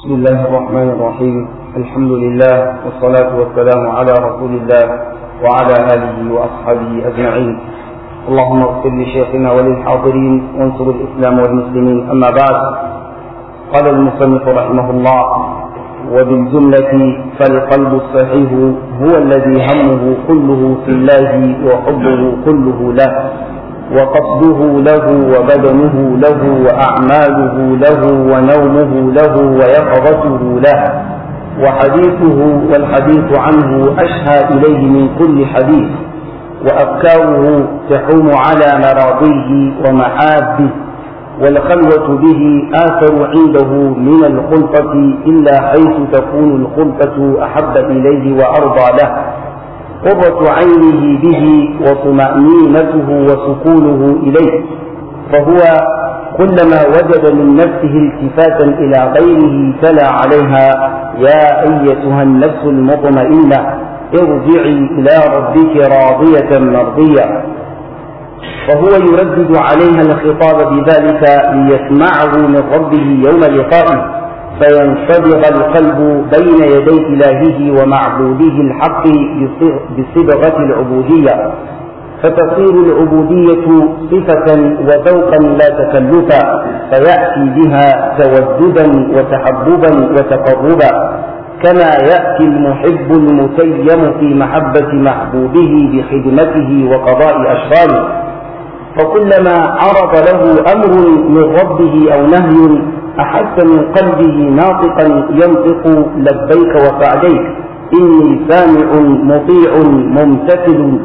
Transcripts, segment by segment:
بسم الله الرحمن الرحيم الحمد لله والصلاة والسلام على رسول الله وعلى آله وأصحابه أجمعين اللهم اغفر لشيخنا وللحاضرين وانصر الإسلام والمسلمين أما بعد قال المصنف رحمه الله وبالجملة فالقلب الصحيح هو الذي همه كله في الله وحبه كله له وقصده له وبدنه له وأعماله له ونومه له ويقظته له وحديثه والحديث عنه أشهى إليه من كل حديث وأفكاره تحوم على مراضيه ومحابه والخلوة به آثر عنده من الخلطة إلا حيث تكون الخلطة أحب إليه وأرضى له قرة عينه به وطمأنينته وسكونه إليه فهو كلما وجد من نفسه التفاتا إلى غيره تلا عليها يا أيتها النفس المطمئنة ارجعي إلى ربك راضية مرضية وهو يردد عليها الخطاب بذلك ليسمعه من ربه يوم لقائه فينصبغ القلب بين يدي إلهه ومعبوده الحق بصبغة العبودية فتصير العبودية صفة وذوقا لا تكلفا فيأتي بها توددا وتحببا وتقربا كما يأتي المحب المتيم في محبة محبوبه بخدمته وقضاء أشغاله فكلما عرض له أمر من ربه أو نهي أحس من قلبه ناطقا ينطق لبيك وسعديك إني سامع مطيع ممتثل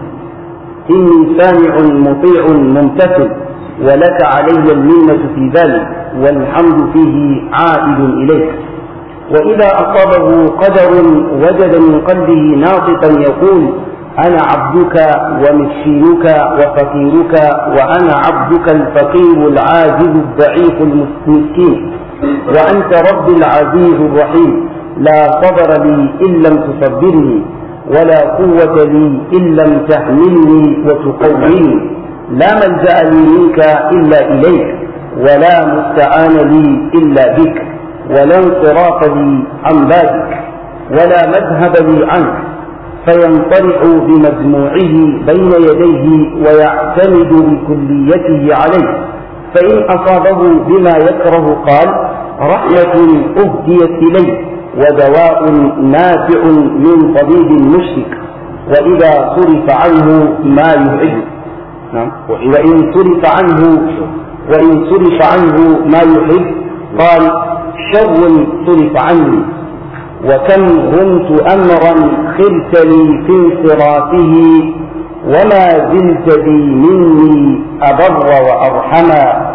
إني سامع مطيع ممتثل ولك علي المنة في ذلك والحمد فيه عائد إليك وإذا أصابه قدر وجد من قلبه ناطقا يقول أنا عبدك ومسكينك وفقيرك وأنا عبدك الفقير العاجز الضعيف المسكين وأنت رب العزيز الرحيم لا صبر لي إن لم تصبرني ولا قوة لي إن لم تحملني وتقويني لا ملجأ لي منك إلا إليك ولا مستعان لي إلا بك ولا انصراف لي عن بابك ولا مذهب لي عنك فينطلع بمجموعه بين يديه ويعتمد بكليته عليه فإن أصابه بما يكره قال رحمة أهديت إليه ودواء نافع من طبيب مشرك وإذا صرف عنه ما يحب نعم وإن صرف عنه وإن صرف عنه ما يحب قال شر صرف عني وكم رمت أمرا خلت لي في انصرافه وما زلت بي مني أبر وأرحما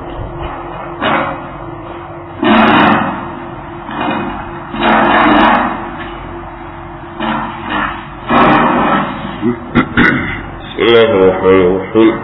بسم الله الرحمن الرحيم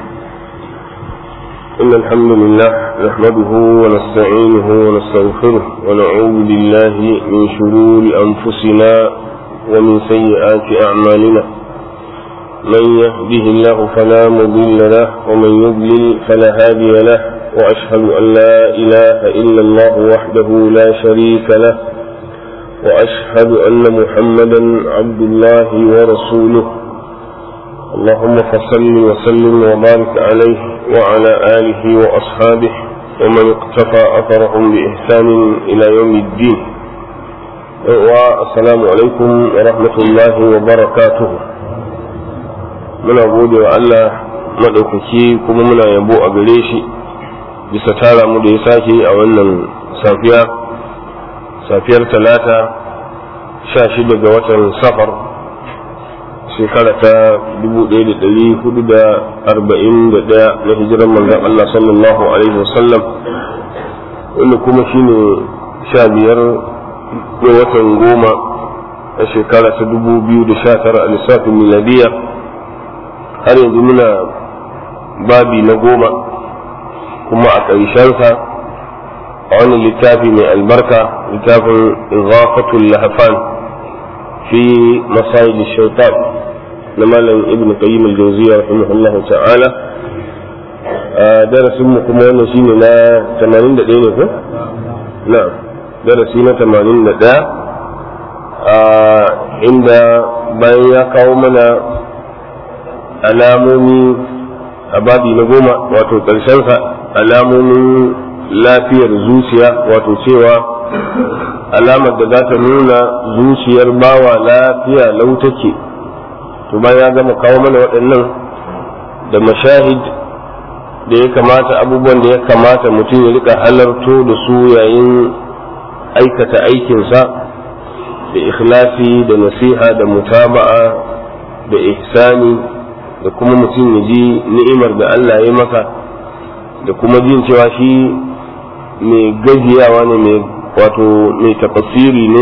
إن الحمد لله نحمده ونستعينه ونستغفره ونعوذ بالله من شرور أنفسنا ومن سيئات أعمالنا من يهده الله فلا مضل له ومن يضلل فلا هادي له وأشهد أن لا إله إلا الله وحده لا شريك له وأشهد أن محمدا عبد الله ورسوله اللهم فصل وسلم وبارك عليه وعلى آله وأصحابه ومن اقتفى أثرهم بإحسان إلى يوم الدين والسلام عليكم ورحمة الله وبركاته muna gode wa Allah maɗaukaki kuma muna yabo a gare shi bisa tara mu da ya sake a wannan safiya safiyar talata sha shida ga watan safar shekara ta 1441 na hijiran manzon Allah sallallahu alaihi wasallam wanda kuma shine sha biyar ga watan goma a shekara ta 2019 a lissafin miladiya har yanzu muna babi na goma kuma a ƙarshensa a wani littafi mai albarka littafin izafatul lahafan fi masayid shaitan na malam ibn qayyim al-jawziyya rahimahullah ta'ala darasin mu kuma wannan shine na 81 ne ko na'am darasi na tamanin da ɗaya inda bayan ya kawo mana alamomi a babi na goma wato ƙarshensa alamomin lafiyar zuciya wato cewa alamar da za ta nuna zuciyar bawa lafiya lau take to bayan ya gama kawo mana waɗannan da mashahid da ya kamata abubuwan da ya kamata mutum ya rika halarto da su yayin aikata aikinsa da ikhlasi da nasiha da mutaba'a da ihsani da kuma mutum ya ji ni'imar da Allah ya maka da kuma jin cewa shi mai gajiyawa ne mai wato mai tafasiri ne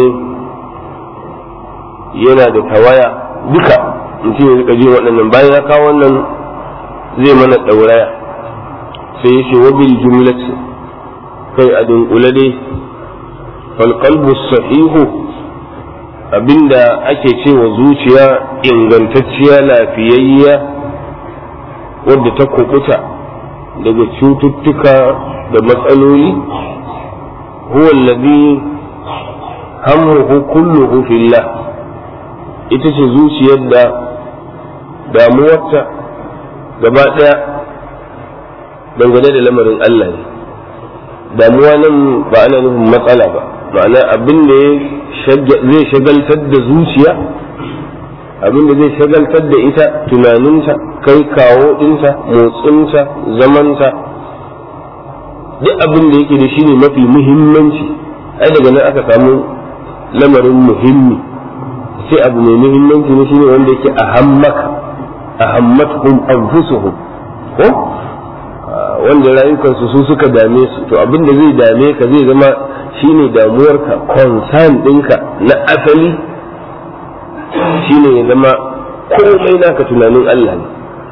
yana da tawaya duka mutum ya rika jin waɗannan bayan ya kawo wannan zai mana ɗauraya sai ya ce wabil jumlati kai a dunkule dai falqalbu sahihu abinda ake cewa zuciya ingantacciya lafiyayya wadda ta kubuta daga cututtuka da matsaloli huwa alladhi hammuhu kulluhu fillah ita ce zuciyar da damuwarta gaba ɗaya dangane da lamarin Allah ne damuwa nan ba ana nufin matsala ba ma'ana abin da zai shagaltar da zuciya abin da zai shagaltar da ita tunaninta kai kawo ɗinta motsinta zamanta duk abin da yake da shi ne mafi muhimmanci ai daga nan aka samu lamarin muhimmi sai abu mai muhimmanci ne shine wanda yake ahammaka ahammatkum anfusuhum ko wanda rayukansu su suka dame su to abin da zai dame ka zai zama shine damuwarka concern ɗinka na asali shine ya zama komai naka tunanin Allah ne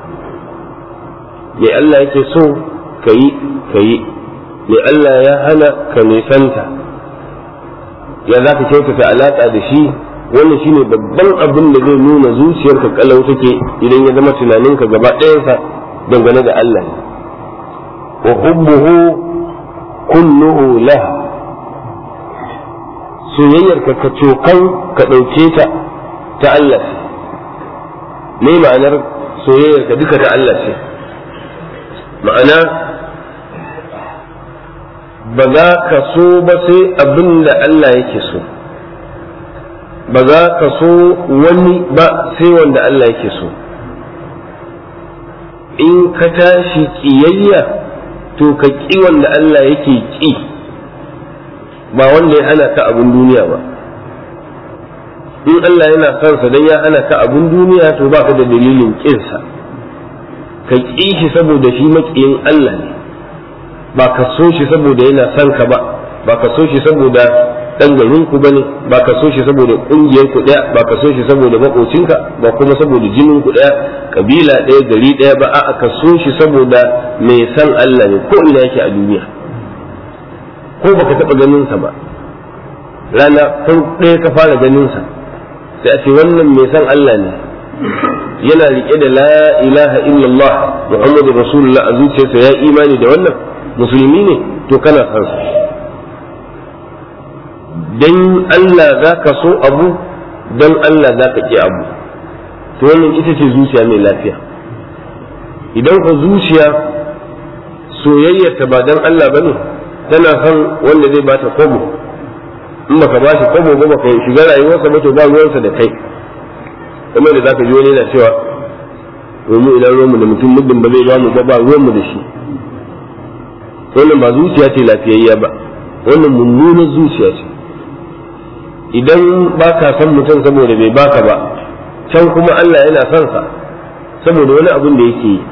mai Allah yake so ka yi ka yi mai Allah ya hana ka nisanta ya za ka kyautata alaƙa da shi wannan shine babban abin da zai nuna zuciyarka kalau take idan ya zama tunaninka gaba ɗayansa dangane da Allah ne wa hubbuhu kulluhu lahu soyayyarka ka cokan ka ɗauke ta ta Allah ce me ma'anar soyayyarka duka ta Allah ce ma'ana ba za ka so ba sai abin da Allah yake so ba za ka so wani ba sai wanda Allah yake so in ka tashi ƙiyayya to ka ƙi wanda Allah yake ƙi ba wanda ya hana ka abin duniya ba in Allah yana son sa dan ya hana ka abin duniya to ba ka da dalilin ƙinsa ka ƙi shi saboda shi maƙiyin Allah ne ba ka so shi saboda yana son ka ba ba ka so shi saboda dan garin ku bane ba ka so shi saboda kungiyar ku daya ba ka so shi saboda makocinka ba kuma saboda jinin ku daya kabila daya gari daya ba a'a ka so shi saboda mai san Allah ne ko ina yake a duniya ko baka taba ganin sa ba rana kan ɗaya ka fara ganin sa sai a ce wannan mai san Allah ne yana rike da la ilaha illallah muhammadu rasulullah a zuciyarsa ya imani da wannan musulmi ne to kana san sa dan Allah za ka so abu dan Allah za ka ƙi abu to wannan ita ce zuciya mai lafiya idan ka zuciya soyayyarta ba dan Allah bane tana son wanda zai bata kwabo in baka ba shi kwabo ba baka shiga rayuwarsa ba to ba ruwansa da kai kamar da zaka ji wani yana cewa domin idan ruwanmu da mutum muddin ba zai ba mu ba ba ruwanmu da shi wannan ba zuciya ce lafiyayya ba wannan mummunar zuciya ce idan ba ka san mutum saboda bai baka ba can kuma Allah yana son sa saboda wani abin da yake yi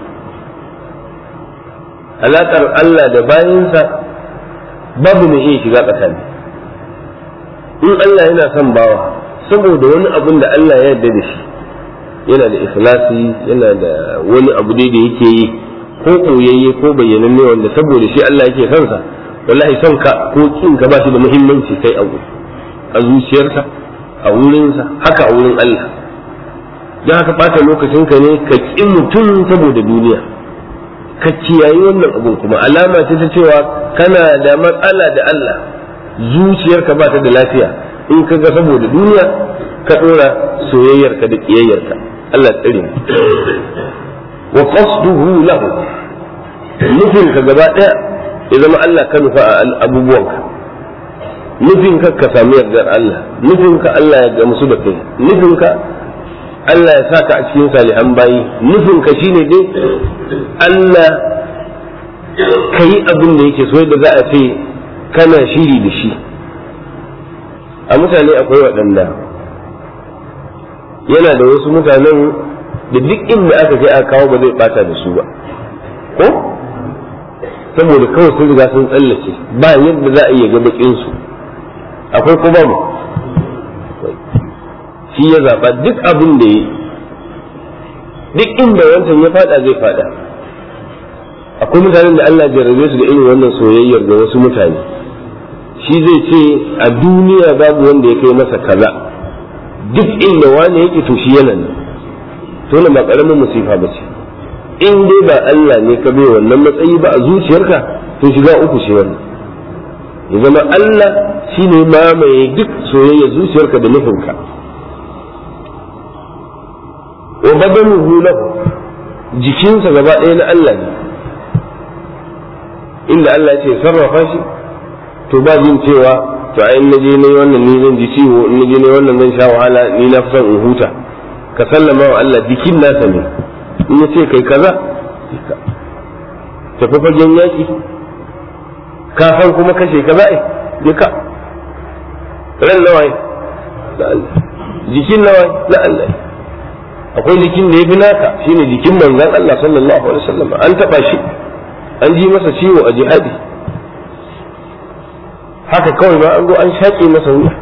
alaƙar Allah da bayansa babu mai iya shiga tsakani in Allah yana son bawa saboda wani abin da Allah ya yarda da shi yana da ikhlasi yana da wani abu dai da yake yi ko koyayye ko bayyananne wanda saboda shi Allah yake son sa wallahi son ka ko kin ka ba shi da muhimmanci kai abu a zuciyarka a wurinsa haka a wurin Allah don haka ɓata lokacinka ne ka ƙi mutum saboda duniya ka kiyayi wannan abun kuma alama ce ta cewa kana da matsala da Allah zuciyarka ba ta da lafiya in ka ga saboda duniya ka dora soyayyarka da kiyayyarka Allah tsare mu wa qasduhu lahu nufin ka gaba daya ya zama Allah ka nufa a abubuwanka nufin ka ka samu yardar Allah nufin ka Allah ya gamsu da kai nufin ka Allah ya saka a cikin salihan bayi nufin ka shine dai Allah ka yi abin da yake so da za a ce kana shiri da shi a mutane akwai waɗanda yana da wasu mutanen da duk inda aka kai aka kawo ba zai bata da su ba ko saboda kawai sun riga sun tsallace ba yadda za a iya ga bakin su akwai ko babu shi ya zaba duk abin da yi duk inda wancan ya fada zai fada akwai mutanen da Allah jarrabe su da irin wannan soyayyar ga wasu mutane shi zai ce a duniya babu wanda ya kai masa kaza duk inda wani yake to shi yana nan to na ba karamin musifa ba ce in dai ba Allah ne ka bai wannan matsayi ba a zuciyarka to shiga uku ce wannan ya zama Allah shine mamaye duk soyayya zuciyarka da nufinka wa badanuhu lahu jikinsa gaba ɗaya na Allah ne inda Allah ce sarrafa shi to ba jin cewa to ai in naje ne wannan ni zan ji ciwo in naje ne wannan zan sha wahala ni na son in huta ka sallama wa Allah jikin nasa ne in ya ce kai kaza tafi fagen yaki ka san kuma kashe kaza ai duka ran nawa da Allah jikin nawa na Allah akwai jikin da ya fi naka shine jikin manzon Allah sallallahu alaihi wasallam an taba shi an ji masa ciwo a jihadi haka kawai ba an zo an shaƙe masa wuya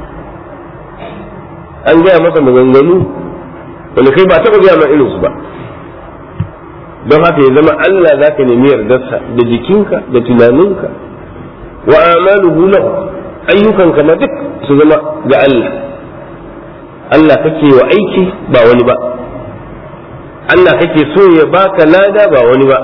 an gaya masa maganganu wanda kai ba taɓa gaya ma irinsu ba don haka ya zama Allah za ka nemi yardarsa da jikinka da tunaninka wa amaluhu lahu ayyukanka ma duk su zama ga Allah Allah kake wa aiki ba wani ba Allah kake so ya baka lada ba wani ba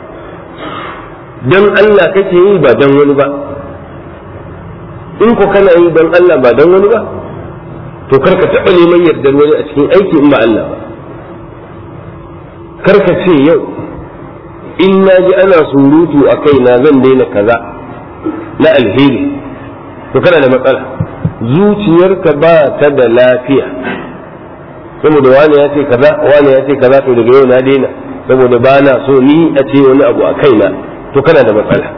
don Allah kake yi ba don wani ba in ko kana yi don Allah ba don wani ba to karka taɓa neman yardar wani a cikin aiki in ba Allah ba karka ce yau in na ji ana surutu a kaina zan daina kaza na alheri to kana da matsala zuciyarka ba ta da lafiya saboda wani ya ce kaza wani ya ce kaza to daga yau na daina saboda ba na so ni a ce wani abu a kaina to kana da matsala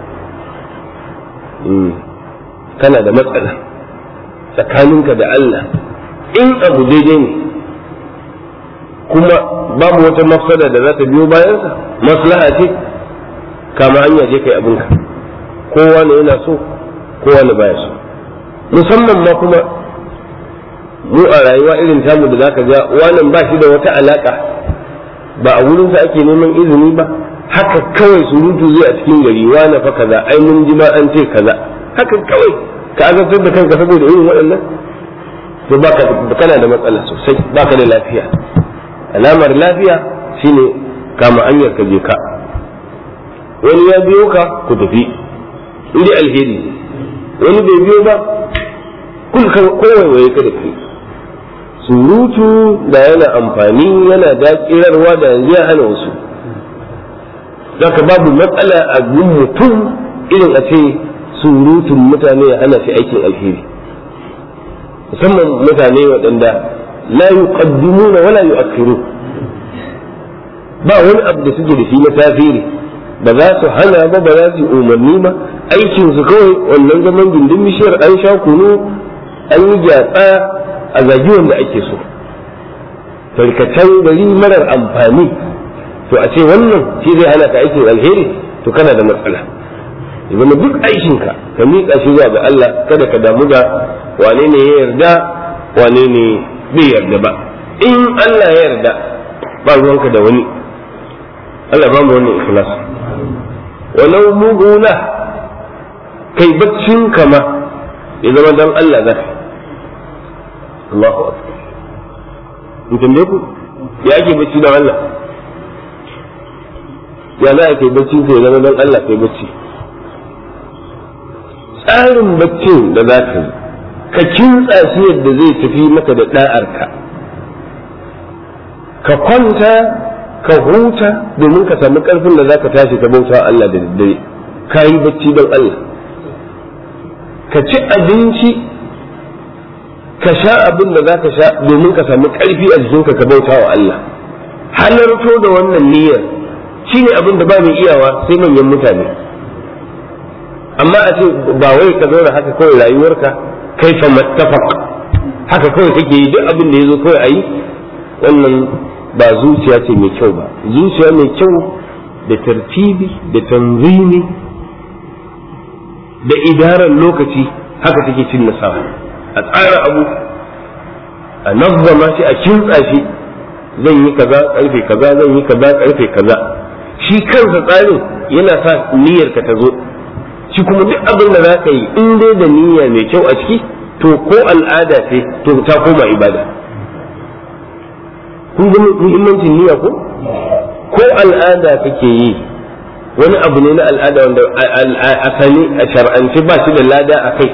kana da matsala tsakaninka da Allah in abu daidai ne kuma babu wata mafsada da za ta biyo bayansa maslaha ce kama hanya je kai abinka kowa ne yana so kowa ne baya so musamman ma kuma mu a rayuwa irin tamu da zaka ga wannan ba shi da wata alaka ba a wurinsa ake neman izini ba haka kawai surutu zai a cikin gari wani fa kaza ai mun ji ma an ce kaza haka kawai ka azabtar da kanka saboda irin waɗannan to baka kana da matsala sosai baka da lafiya alamar lafiya shine kama hanyar ka je ka wani ya biyo ka ku tafi inda alheri wani bai biyo ba kun kowaiwaye ka da kai surutu da yana amfani yana dakirarwa da yanzu ya hana wasu zaka babu matsala a gun mutum irin a ce surutun mutane ya hana shi aikin alheri musamman mutane waɗanda la yuqaddimuna wala yu'akhiru ba wani abu da suke da shi na tasiri ba za su hana ba ba za su umarni ba aikin su kawai wannan zaman gindin bishiyar an sha kunu an yi gyatsa a zagi wanda ake so tarkacen gari marar amfani to a ce wannan shi zai hana ka aikin alheri to kana da matsala ya zama duk aikinka ka miƙa shi zuwa ga Allah kada ka damu da wane ne ya yarda wane ne bai yarda ba in Allah ya yarda ba ruwanka da wani Allah ba mu wannan ikhlas walau mugula kai baccin kama ya zama dan Allah zaka Allahu akbar in tambaye ku ya ake bacci dan Allah ya za a kai bacci ka ya zama dan Allah kai bacci tsarin baccin da za ka yi ka kintsa shi yadda zai tafi maka da ɗa'arka ka kwanta ka huta domin ka samu ƙarfin da za ka tashi ka bauta Allah da daddare ka yi bacci don Allah ka ci abinci ka sha abin da za ka sha domin ka samu ƙarfi a jikinka ka bauta wa Allah halarto da wannan niyyar shine abin da ba mai iyawa sai manyan mutane amma a ce ba wai ka zauna haka kawai rayuwarka kai fa mattafaq haka kawai kake yi duk abin da ya zo kawai a yi wannan ba zuciya ce mai kyau ba zuciya mai kyau da tartibi da tanzimi da idarar lokaci haka take cin nasara a tsara abu a nazzama shi a kintsa shi zan yi kaza karfe kaza zan yi kaza karfe kaza shi kansa tsarin yana sa niyyar ka ta zo shi kuma duk abin da za ka yi in dai da niyya mai kyau a ciki to ko al'ada ce to ta koma ibada kun ga muhimmancin niyya ko ko al'ada kake yi wani abu ne na al'ada wanda asali a shar'ance ba shi da lada a kai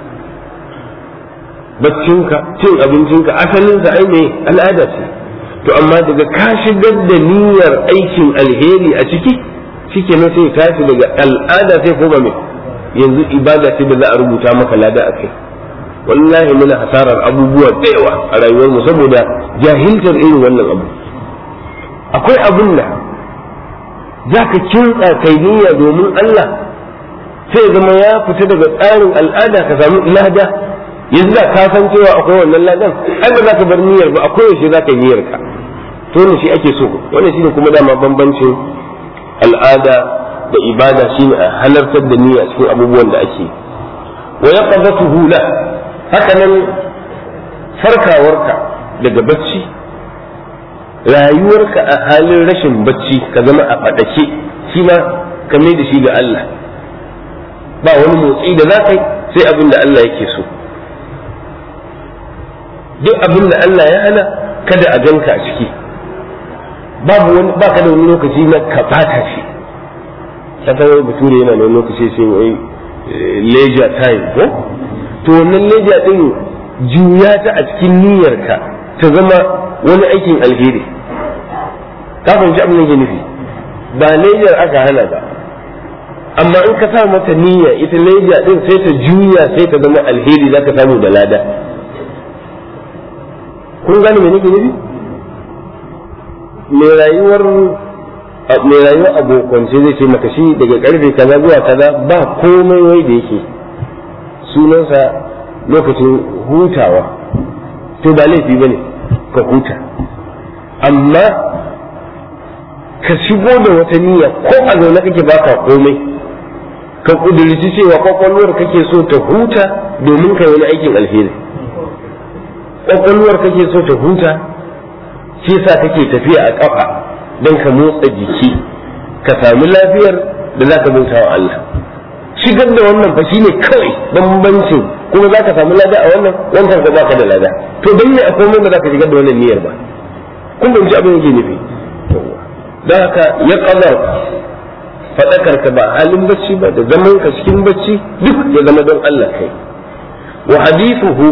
baccinka cin abincinka asalinsa ai ne al'ada ce to amma daga ka shigar da niyyar aikin alheri a ciki shike na sai tashi daga al'ada sai koma mai yanzu ibada ce da za a rubuta maka lada a kai wallahi muna hasarar abubuwa da yawa a rayuwar mu saboda jahiltar irin wannan abu akwai abin da za ka kintsa kai niyya domin Allah sai zama ya fita daga tsarin al'ada ka samu lada yanzu da ka san cewa akwai wannan ladan ai ba za ka bar niyyar ba akwai yaushe za ka yi niyyar ka to ne shi ake so wannan shine kuma dama bambancin al'ada da ibada shine a halartar da niyya cikin abubuwan da ake wa yaqadatuhu la haka nan farkawarka daga bacci rayuwarka a halin rashin bacci ka zama a faɗake shi ma ka mai da shi ga Allah ba wani motsi da za ka yi sai abin da Allah yake so duk abin da Allah ya hana kada a ganka a ciki babu wani ba ka da wani lokaci na ka bata shi ta wai bature yana da wani lokaci sai wai leisure time ko to wannan leisure din juya ta a cikin niyyarka ta zama wani aikin alheri ka fahimci abin da ke nufi ba leisure aka hana ba amma in ka sa mata niyya ita leisure din sai ta juya sai ta zama alheri za ka samu da lada kun gane me nake nufi mai rayuwar mai rayuwar abokance zai ce maka shi daga karfe kaza zuwa kaza ba komai wai da yake sunansa lokacin hutawa to ba laifi ba ne ka huta amma ka shigo da wata niyya ko a zaune kake baka komai ka kudurci cewa kwakwalwar kake so ta huta domin ka wani aikin alheri kwakwalwar kake so ta huta shi yasa kake tafiya a kafa don ka motsa jiki ka sami lafiyar da za ka bauta wa Allah shigar da wannan fa shine kawai bambancin kuma za ka samu lada a wannan wancan ka baka da lada to dan ne akwai wanda za ka shigar da wannan niyyar ba kun ban abin yake nufi don haka ya qadar fadakar ka ba halin bacci ba da zaman ka cikin bacci duk ya zama don Allah kai wa hadithuhu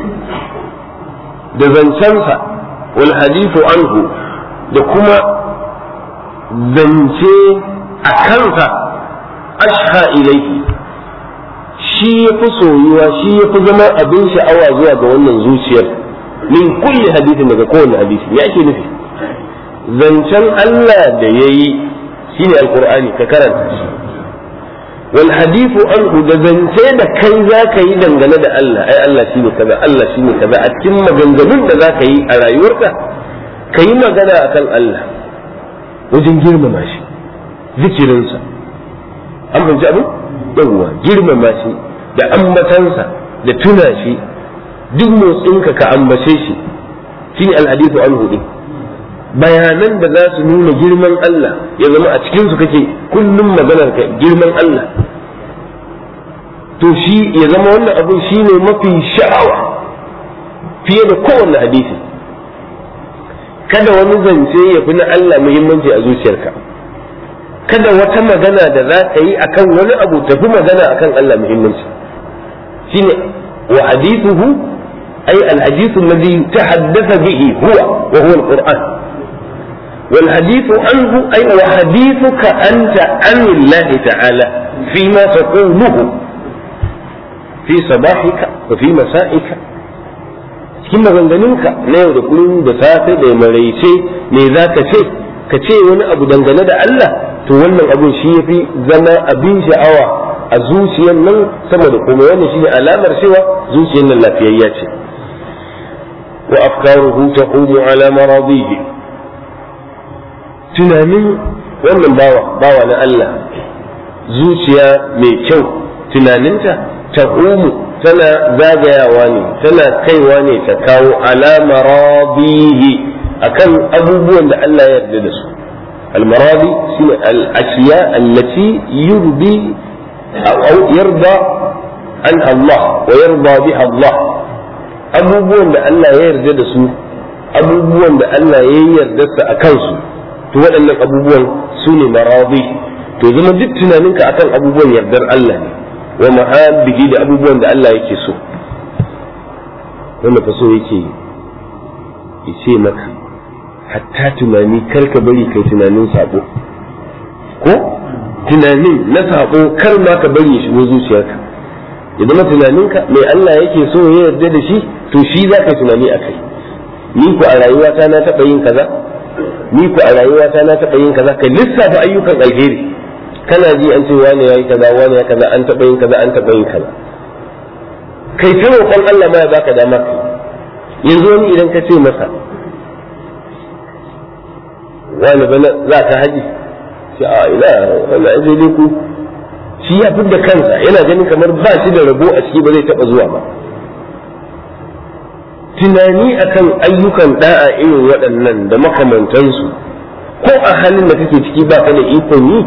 da zancensa wal hadithu anhu da kuma zance a kansa ashha ilaihi shi ya fi soyuwa shi ya fi zama abin sha'awa zuwa ga wannan zuciyar min kulli hadisin daga kowane hadisi ya ake nufi zancen Allah da ya yi shine alkur'ani ka karanta shi wal hadithu anhu da zance da kai za ka yi dangane da Allah ai Allah shine kaza Allah shine kaza a cikin maganganun da za ka yi a rayuwarka ka yi magana akan Allah wajen girmama shi zikirinsa an fahimci abin yawwa girmama shi da ambatansa da tuna shi duk motsinka ka ambace shi shine alhadithu anhu din bayanan da za su nuna girman Allah ya zama a cikin su kake kullum maganar ka girman Allah to shi ya zama wannan abin shine mafi sha'awa fiye da kowanne hadisi kada wani zance ya fi na Allah muhimmanci a zuciyarka kada wata magana da za ka yi akan wani abu tafi magana akan Allah muhimmanci shine wa hadithuhu ay al-hadith alladhi tahaddatha bihi huwa wa huwa al-Qur'an والحديث عنه أي وحديثك أنت عن الله تعالى فيما تقوله في صباحك وفي مسائك cikin maganganunka na yau da kullum da safe da maraice me za ka ce ka ce wani abu dangane da Allah to wannan abun shi ya fi zama abin sha'awa a zuciyar nan sama da kuma wannan shine alamar cewa zuciyar nan lafiyayya ce wa afkaruhu taqumu ala maradihi tunanin wannan bawa bawa na Allah zuciya mai kyau tunaninta taqumu tana zagayawa ne tana kaiwa ne ta kawo alama rabihi akan abubuwan da Allah ya yarda da su almaradi shine al-ashiya allati yurdi aw yarda an Allah wa yarda biha Allah abubuwan da Allah ya yarda da su abubuwan da Allah ya yarda su akan su to waɗannan abubuwan su ne maradi to zama duk tunaninka akan abubuwan yardar Allah ne wa mahabbihi da abubuwan da Allah yake so wanda fa so yake ya ce maka hatta tunani kar ka bari kai tunanin sabo ko tunanin na sabo kar ma ka bari ya shigo zuciyarka ya zama tunaninka mai Allah yake so ya yarda da shi to shi za ka tunani a kai ni ku a rayuwata na taɓa yin kaza ni ku a rayuwata na taɓa yin kaza ka lissafa ayyukan alheri kana ji an ce wani yayi kaza wani ya kaza an taɓa yin kaza an taɓa yin kaza kai ta roƙon Allah ma ya baka dama kai yanzu wani idan ka ce masa wani bana za ka haji ce a ina wani aje dai ku shi ya fidda kansa yana ganin kamar ba shi da rabo a ciki ba zai taɓa zuwa ba tunani akan ayyukan da'a irin waɗannan da makamantansu ko a halin da kake ciki ba ka da ikon yi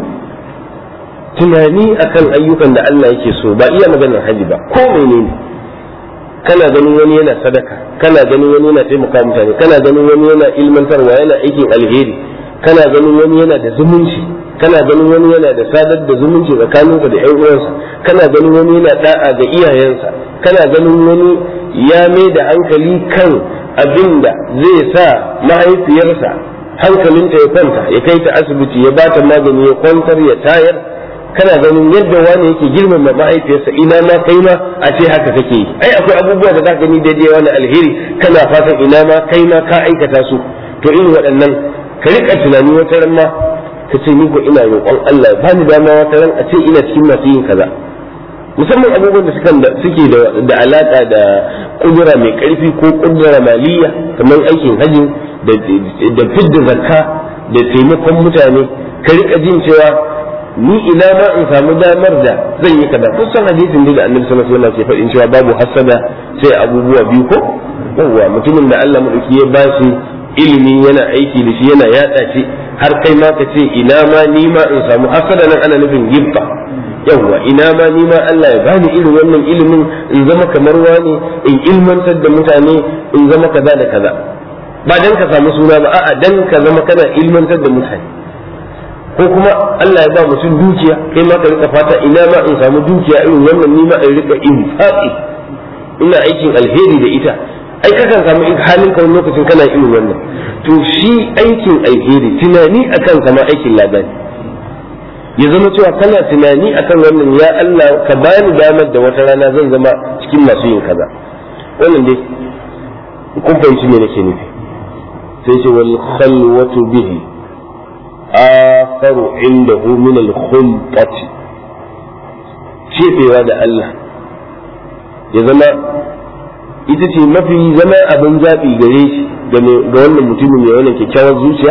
tunani akan ayyukan da Allah yake so ba iya maganar haji ba ko menene kana ganin wani yana sadaka kana ganin wani yana taimaka mutane kana ganin wani yana ilmantarwa yana aikin alheri kana ganin wani yana da zumunci kana ganin wani yana da sadar da zumunci tsakaninsa da ƴan uwansa kana ganin wani yana da'a ga iyayensa kana ganin wani ya mai da hankali kan abin da zai sa mahaifiyarsa hankalinta ya kwanta ya kai ta asibiti ya bata magani ya kwantar ya tayar kana ganin yadda wani yake girmama mahaifiyarsa ina ma kai ma a ce haka kake yi ai akwai abubuwa da za ka gani daidai wani alheri kana fatan ina ma kai ma ka aikata su to irin waɗannan ka riƙa tunani wata ran ma ka ce ni ko ina roƙon Allah ba ni dama wata ran a ce ina cikin masu yin kaza musamman abubuwan da suke da alaƙa da kudura mai ƙarfi ko kudura maliya kamar aikin hajji da fidda zakka da taimakon mutane ka riƙa jin cewa ni ina ma in samu damar da zan yi kaza kun san hadisin da annabi sallallahu alaihi wasallam ke faɗin cewa babu hasada sai abubuwa biyu ko yawwa mutumin da Allah madauki ya bashi ilimi yana aiki da shi yana yada shi har kai ma ka ce ina ma ni ma in samu hasada nan ana nufin gibba yawwa ina ma ni ma Allah ya bani irin wannan ilimin in zama kamar wani in ilmantar da mutane in zama kaza da kaza ba dan ka samu suna ba a'a dan ka zama kana ilmantar da mutane ko kuma Allah ya ba mutum dukiya kai ma ka rika fata ina ma in samu dukiya irin wannan ni ma in rika infaqi ina aikin alheri da ita ai kakan samu halin ka lokacin kana irin wannan to shi aikin alheri tunani akan kama aikin labari ya zama cewa kana tunani akan wannan ya Allah ka bani damar da wata rana zan zama cikin masu yin kaza wannan dai kun fahimci me nake nufi sai ce wal khalwatu bihi akharu indahu min al khulqati cefewa da Allah ya zama ita ce mafi zama abin zaɓi gare shi ga wannan mutumin mai wannan kyakkyawar zuciya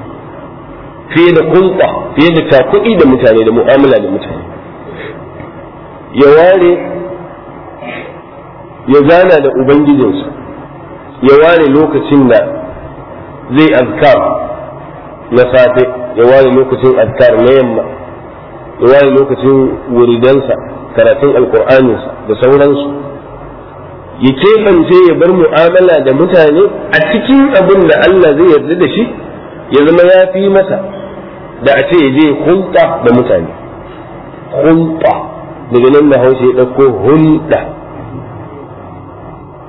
fiye da kulɓa fiye da takuɗi da mutane da mu'amala da mutane ya ware ya zana da ubangijinsa ya ware lokacin da zai azkar na safe ya ware lokacin azkar na yamma ya ware lokacin wuridansa karatun alkur'aninsa da sauransu ya keɓance ya bar mu'amala da mutane a cikin abin da Allah zai yarda da shi ya zama ya fi masa da a ce ya je hulɗa da mutane hulɗa daga nan da hausa ya ɗauko hulɗa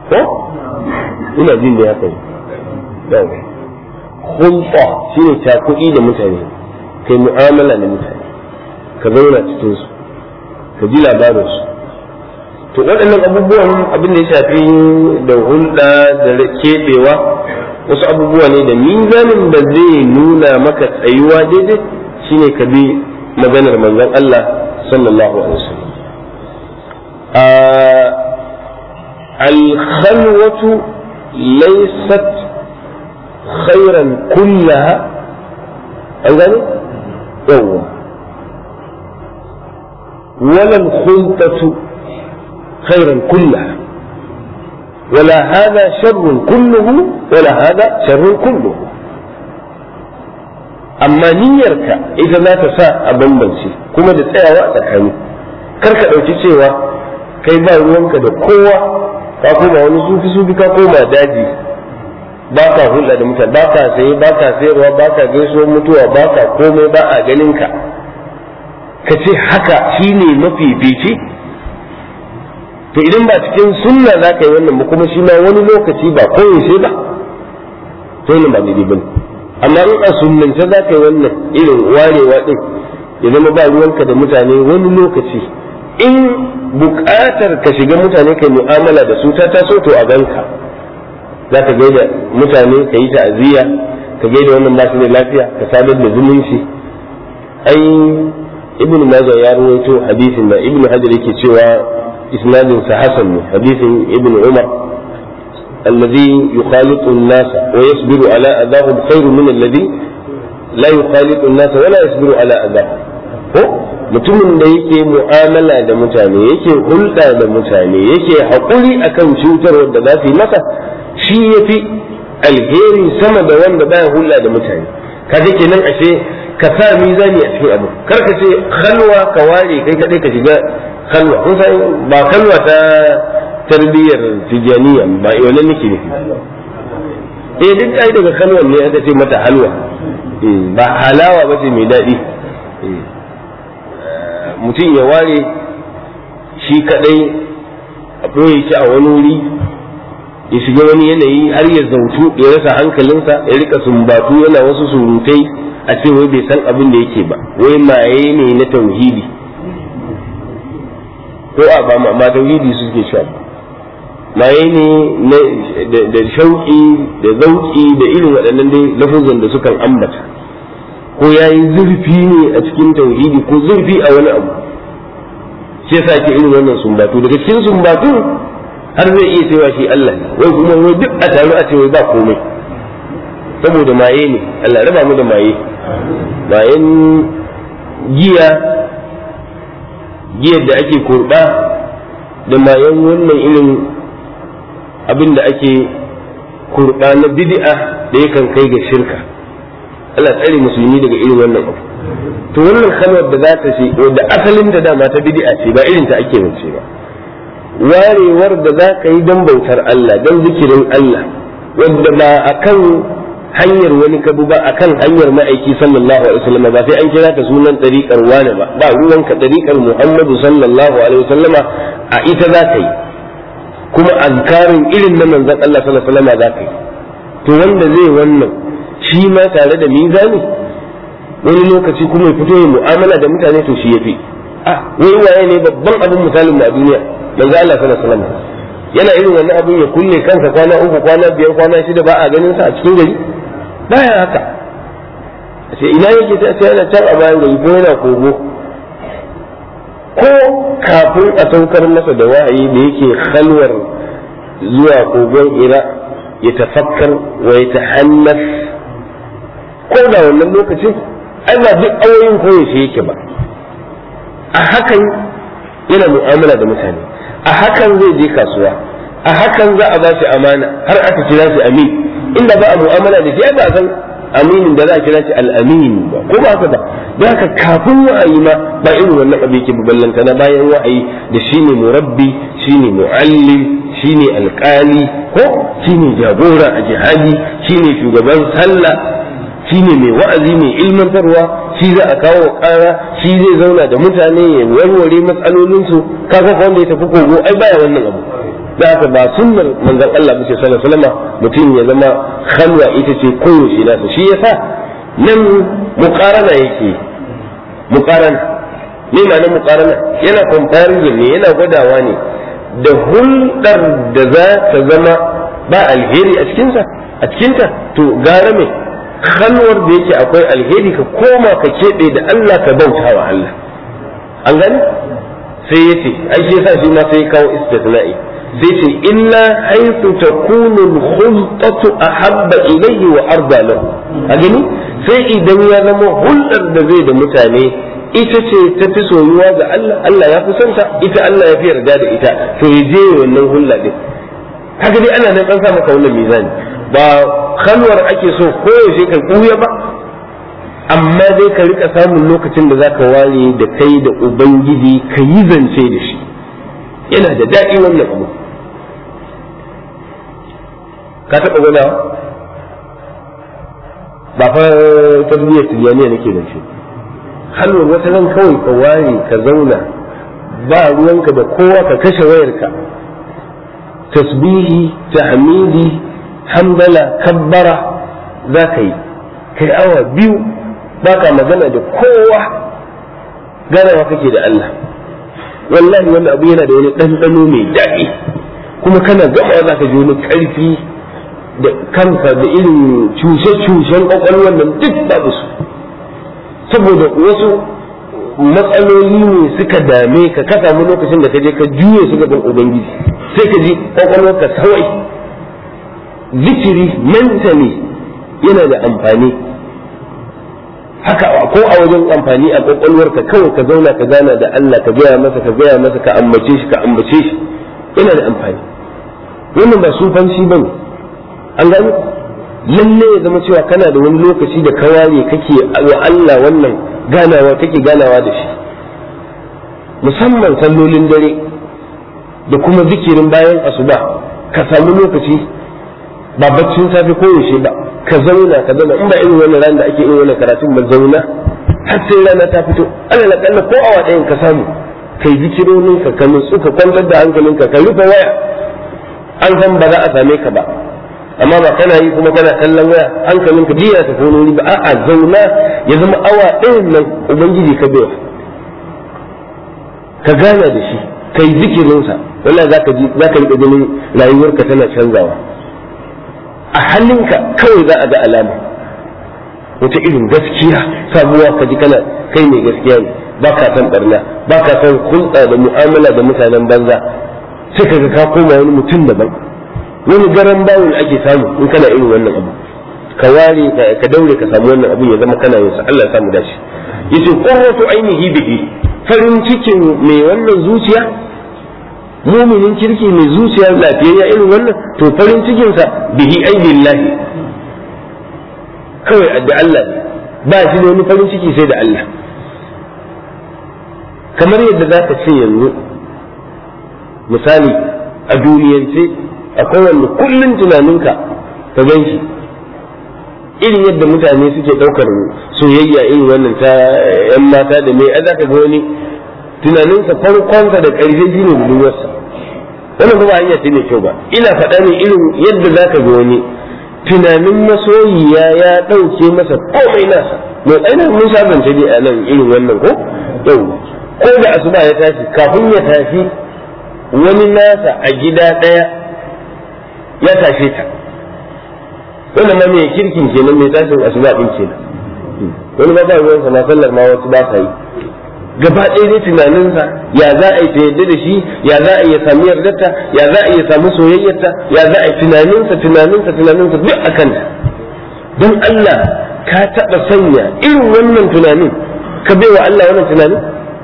ko ina jin da ya kai yawa hulɗa shine cakuɗi da mutane kai mu'amala da mutane ka zauna cikin su ka ji labarin su to waɗannan abubuwan abin da ya shafi da hulɗa da keɓewa wasu abubuwa ne da mizanin da zai nuna maka tsayuwa daidai shine ka bi maganar manzon Allah sallallahu alaihi wasallam الخلوة ليست خيرا كلها أنزل يوم ولا الخلطة خيرا كلها ولا هذا شر كله ولا هذا شر كله amma niyyarka ita za ta sa a bambance kuma da tsayawa a tsakani kar ka ɗauki cewa kai ba ruwanka da kowa ka koma wani sufi sufi ka koma daji ba ka hulɗa da mutane ba ka saye ba ka sayarwa ba ka gaisuwar mutuwa ba ka komai ba a ganin ka ka ce haka shine mafifici to idan ba cikin sunna za ka yi wannan ba kuma shi ma wani lokaci ba koyaushe ba to wannan ba daidai ba amma in a sunnance za ka yi wannan irin warewa din ya zama ba ruwanka da mutane wani lokaci in buƙatar ka shiga mutane kai mu'amala da su ta taso to a ganka za ka gaida mutane ka yi ta'aziyya ka gaida wannan ba su da lafiya ka sadar da zumunci ai ibn majah ya rawaito hadisin da ibn hajar yake cewa isnadin sa hasan ne hadisin ibn umar الذي يخالط الناس ويصبر على أذاهم خير من الذي لا يخالط الناس ولا يصبر على أذاهم mutumin da yake mu'amala da mutane yake hulɗa da mutane yake haƙuri akan cutar da za su yi masa shi ya fi alheri sama da wanda baya hulɗa da mutane kaga kenan ashe ka sa mizani a cikin abu kar ka ce halwa ka ware kai kadai ka shiga halwa kun san ba kalwa ta tarbiyyar tijaniya ba wannan nake nufi eh duk ai daga halwan ne aka ce mata halwa ba halawa ba ce mai daɗi mutum ya ware shi kadai a ɓoye shi a wani wuri ya shiga wani yanayi har ya zautu ya rasa hankalinsa ya rika sumbatu yana wasu surutai a ce wai bai san abin da yake ba wai maye ne na tauhidi ko a ba ma tauhidi suke sha maye ne da shauƙi da zauƙi da irin waɗannan dai lafuzan da sukan ambata ko ya yi zurfi ne a cikin tauhidi ko zurfi a wani abu shi yasa ke irin wannan sumbatu daga cikin sumbatu har zai iya cewa shi Allah ne wai kuma wai duk a taru a ce wai ba komai saboda maye ne Allah raba mu da maye mayen giya giyar da ake kurba da mayan wannan irin abin da ake kurba na bid'a da yakan kai ga shirka Allah tsare musulmi daga irin wannan abu to wannan kalmar da za ta ce da asalin da dama ta bid'a ce ba irin ta ake mace ba warewar da za ka yi don bautar Allah don zikirin Allah wanda ba akan hanyar wani kabu ba akan hanyar ma'aiki sallallahu alaihi wasallam ba sai an kira ta sunan dariƙar wani ba ba ruwanka dariƙar Muhammadu sallallahu alaihi wasallama a ita za ka yi kuma azkarin irin na manzon Allah sallallahu alaihi wasallama za ka yi to wanda zai wannan shi ma tare da mizani wani lokaci kuma ya fito ya mu'amala da mutane to shi yafi ah wai waye ne babban abin misalin a duniya manzo Allah sallallahu alaihi wasallam yana irin wannan abin ya kulle kansa kwana uku kwana biyar kwana shida ba a ganin sa a cikin gari baya haka sai ina yake ta ce yana can a bayan gari ko yana kogo ko kafin a saukar masa da wa'ayi da yake halwar zuwa kogon ira ya tafakkar wa ya tahannas ko da wannan lokacin ai ba duk ayoyin koyaushe yake ba a hakan yana mu'amala da mutane a hakan zai je kasuwa a hakan za a ba shi amana har aka kira shi amin inda ba a mu'amala da shi ai ba san aminin da za a kira shi al-amin ba ko ba haka ba don haka kafin wa'ayi ma ba irin wannan abu yake ballanta na bayan wa'ayi da shine murabbi shine muallim shine alkali ko shine jagora a jihadi shine shugaban sallah shine mai wa'azi mai ilmantarwa shi za a kawo kara shi zai zauna da mutane ya warware matsalolinsu kaga wanda ya tafi kogo ai baya wannan abu da haka ba sunnar manzon Allah bace sallallahu alaihi wasallam mutum ya zama khalwa ita ce koyaushe nasa shi yasa nan muqarana yake muqarana ne ma nan muqarana yana comparison ne yana gwadawa ne da hulɗar da za ta zama ba alheri a cikinsa a cikinta to gara me khalwar da yake akwai alheri ka koma ka keɓe da Allah ka bauta wa Allah an gani sai ya ce ai shi yasa shi ma sai ya kawo istithna'i sai ce illa haythu takunu al-khulqatu ahabba ilayhi wa arda lahu a gani sai idan ya zama hulɗar da zai da mutane ita ce ta fi soyuwa ga Allah Allah ya fi son ta ita Allah ya fi yarda da ita to ya je wannan hulɗa din kaga dai ana nan an sa maka wannan mizani ba khalwar ake so ko yaushe ka kuya ba amma dai ka rika samun lokacin da zaka ware da kai da ubangiji ka yi zance da shi yana da daɗi wannan abu ka taɓa gwadawa ba fa tarbiyyar tijaniya nake da shi halwar wata nan kawai ka ware ka zauna ba ruwanka da kowa ka kashe wayarka tasbihi tahmidi hamdala kabbara za ka yi kai awa biyu ba ka magana da kowa ganawa kake da Allah wallahi wannan abu yana da wani ɗanɗano mai daɗi kuma kana gama za ka ji wani ƙarfi da kanka da irin cushe-cushen ƙwaƙwalwar nan duk babu su saboda wasu matsaloli ne suka dame ka ka samu lokacin da ka je ka juye su gaban ubangiji sai ka ji ƙwaƙwalwarka kawai zikiri mentally yana da amfani haka ko a wajen amfani a kwakwalwarka kawai ka zauna ka gana da Allah ka gaya masa ka gaya masa ka ambace shi ka ambace shi yana da amfani wannan ba sufanci ba ne an gani lalle ya zama cewa kana da wani lokaci da ka ware kake wa Allah wannan ganawa kake ganawa da shi musamman sallolin dare da kuma zikirin bayan asuba ka samu lokaci ba baccin safe ko yaushe ba ka zauna ka zauna in ba irin wannan ran da ake irin wannan karatun ba zauna har sai rana ta fito alal akalla ko awa ɗayan ka samu kai zikironin ka ka nutsu ka kwantar da hankalinka ka rufe waya an san ba za a same ka ba amma ba kana yi kuma kana kallon waya hankalinka jiya ta wani ba a'a zauna ya zama awa ɗayan nan ubangiji ka bai ka gana da shi kai zikirinsa wallahi zaka ji zaka riƙa ganin rayuwarka tana canzawa a hannunka kawai za a ga alama wata irin gaskiya sabuwa ka ji kana kai mai gaskiya ne ba ka san barna ba ka san hulɗa da mu'amala da mutanen banza sai ka ga ka koma wani mutum daban wani garan bawul ake samu in kana irin wannan abu ka ware ka daure ka samu wannan abu ya zama kana yin sa Allah ya samu dace yace qurratu ainihi bihi farin cikin mai wannan zuciya muminin kirki mai zuciya lafiyayya irin wannan to farin cikinsa bihi ai billahi kawai da Allah ne ba shi da wani farin ciki sai da Allah kamar yadda za ka ce yanzu misali a duniyance akwai wanda kullum tunaninka ka gan shi irin yadda mutane suke ɗaukar soyayya irin wannan ta 'yan mata da mai za ka ga wani tunaninsa farkonsa da ƙarshe shi ne budurwarsa wannan ba hanya ce mai kyau ba ina faɗa ne irin yadda za ka ga wani tunanin masoyiya ya ɗauke masa komai nasa mai ainihin mun sha zance dai a nan irin wannan ko yau ko da asuba ya tashi kafin ya tashi wani nasa a gida ɗaya ya tashe ta wannan ma mai kirkin kenan mai tashin asuba ɗin kenan wani ba ba ruwansa na sallar ma wasu ba sa yi gaba ɗaya dai tunaninsa ya za a yi ta yadda da shi ya za a yi ya sami yardarta ya za a yi ya samu soyayyarta ya za a yi tunaninsa tunaninsa tunaninsa duk a kanta don Allah ka taɓa sanya irin wannan tunanin ka bai wa Allah wannan tunanin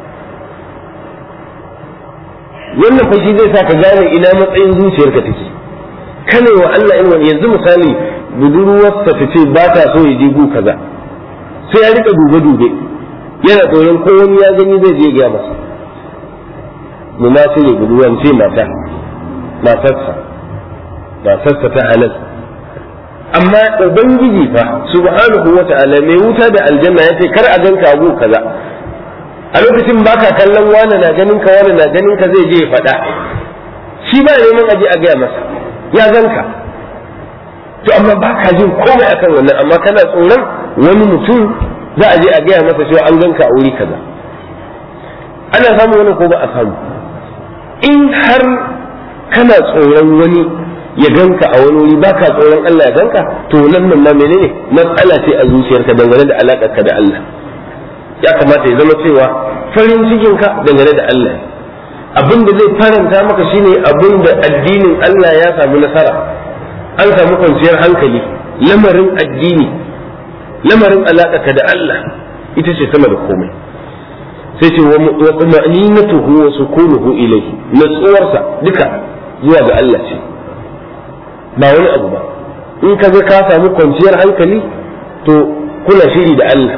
wannan fashi zai sa ka gane ina matsayin zuciyarka take kana wa Allah irin wani yanzu misali budurwarsa ta ce ba ta so ya je gu kaza sai ya rika dube-dube yana tsoron ko wani ya gani zai je gaya masa mu ma sai ne guduwan ce mata matarsa matarsa ta halal amma ubangiji fa subhanahu wa ta'ala mai wuta da aljanna ya ce kar a ganka abu kaza a lokacin baka kallon wani na ganin ka wani na ganin ka zai je ya faɗa shi ba neman aje a gaya masa ya ganka to amma ba ka jin komai akan wannan amma kana tsoron wani mutum za a je a gaya masa cewa an ganka a wuri kaza ana samu wani ko ba a samu in har kana tsoron wani ya ganka a wani wuri baka tsoron Allah ya ganka to nan nan ma menene matsala ce a zuciyarka dangane da alakarka da Allah ya kamata ya zama cewa farin cikinka dangane da Allah abin da zai faranta maka shine abin da addinin Allah ya samu nasara an samu kwanciyar hankali lamarin addini lamarin alaƙa da Allah ita ce sama da komai sai ce wa ma'ninatuhu wa sukunuhu ilayhi natsuwarsa duka zuwa ga Allah ce ba wani abu ba in ka ga ka samu kwanciyar hankali to kuna shiri da Allah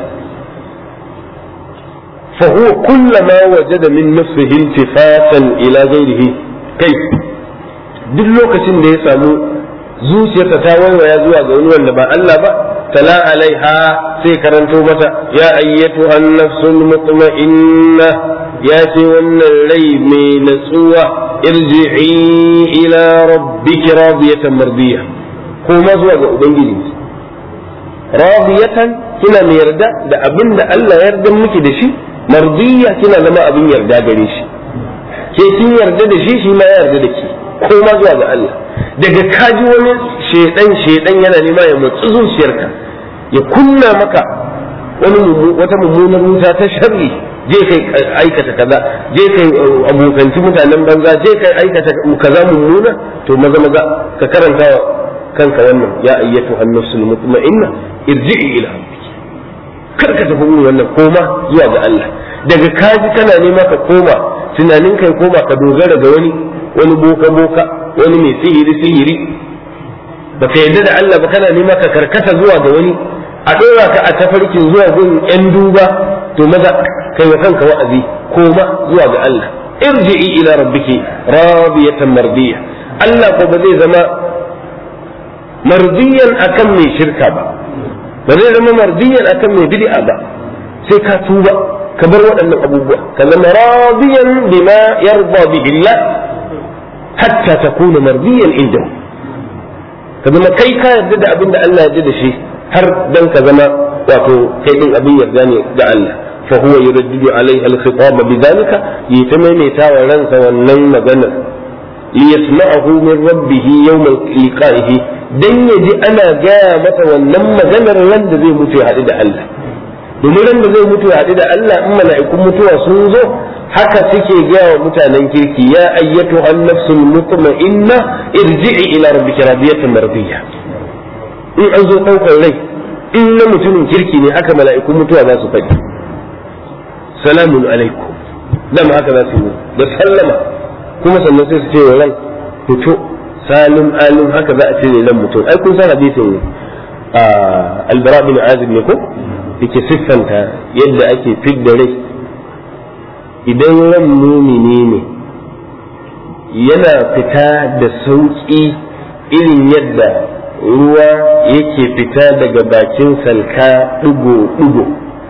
فهو كلما وجد من نفسه التفاتا الى غيره kai duk lokacin da ya samu zuciyarsa ta waiwaya zuwa ga wani wanda ba Allah ba tala alaiha sai karanto mata ya ayyatu an-nafsul mutma'inna ya ce wannan rai mai natsuwa irji'i ila rabbiki radiyatan mardiya ko ma zuwa ga ubangiji radiyatan kina mai yarda da abin da Allah ya yarda miki da shi mardiya kina zama abin yarda gare shi ke kin yarda da shi shi ma ya yarda da ki ko ma zuwa ga Allah daga kaji wani shedan shedan yana nema ya mutsu zuciyarka ya kunna maka wani wata mummunar wuta ta sharri je kai aikata kaza je kai abokanci mutanen banza je kai aikata kaza mummuna to maza maza ka karanta kanka wannan ya ayyatu an-nafsul mutma'inna irji'i ila rabbiki kar ka tafi wannan koma zuwa ga Allah daga kaji kana nema ka koma tunanin kai koma ka dogara ga wani wani boka boka wani mai sihiri sihiri baka yarda da Allah ba kana nema ka karkata zuwa ga wani a dora ka a tafarkin zuwa gun yan duba to maza kai wa kanka wa'azi koma zuwa ga Allah irji'i ila rabbiki radiyatan mardiya Allah ko ba zai zama mardiyan akan mai shirka ba ba zai zama mardiyan akan mai bid'a ba sai ka tuba ka bar waɗannan abubuwa ka zama radiyan bima yarda bihi Allah hatta takuna mardiyan indahu ka zama kai ka yarda da abin da Allah yarda da shi har dan ka zama wato kai din abin yarda ne ga Allah fa huwa yuraddidu alaiha al-khitab bidhalika yitamaita wa ransa wannan magana liyasma'ahu min rabbih yawm liqa'ihi dan yaji ana gaya masa wannan maganar ran da zai mutu ya haɗu da Allah domin ran da zai mutu ya haɗu da Allah in mala'ikun mutuwa sun zo haka suke gaya wa mutanen kirki ya ayyatu an-nafsul mutma'inna irji'i ila rabbika radiyatan mardiyya in an zo ɗaukar rai in na mutumin kirki ne haka mala'ikun mutuwa za su faɗi salamun alaikum dama haka za su yi da sallama kuma sannan sai su ce wa ran fito salim alim haka za a ce ran mutum ai kun san hadisin albara bin azib ne ko yake siffanta yadda ake fidda rai idan ran mumini ne yana fita da sauƙi irin yadda ruwa yake fita daga bakin salka ɗigo-ɗigo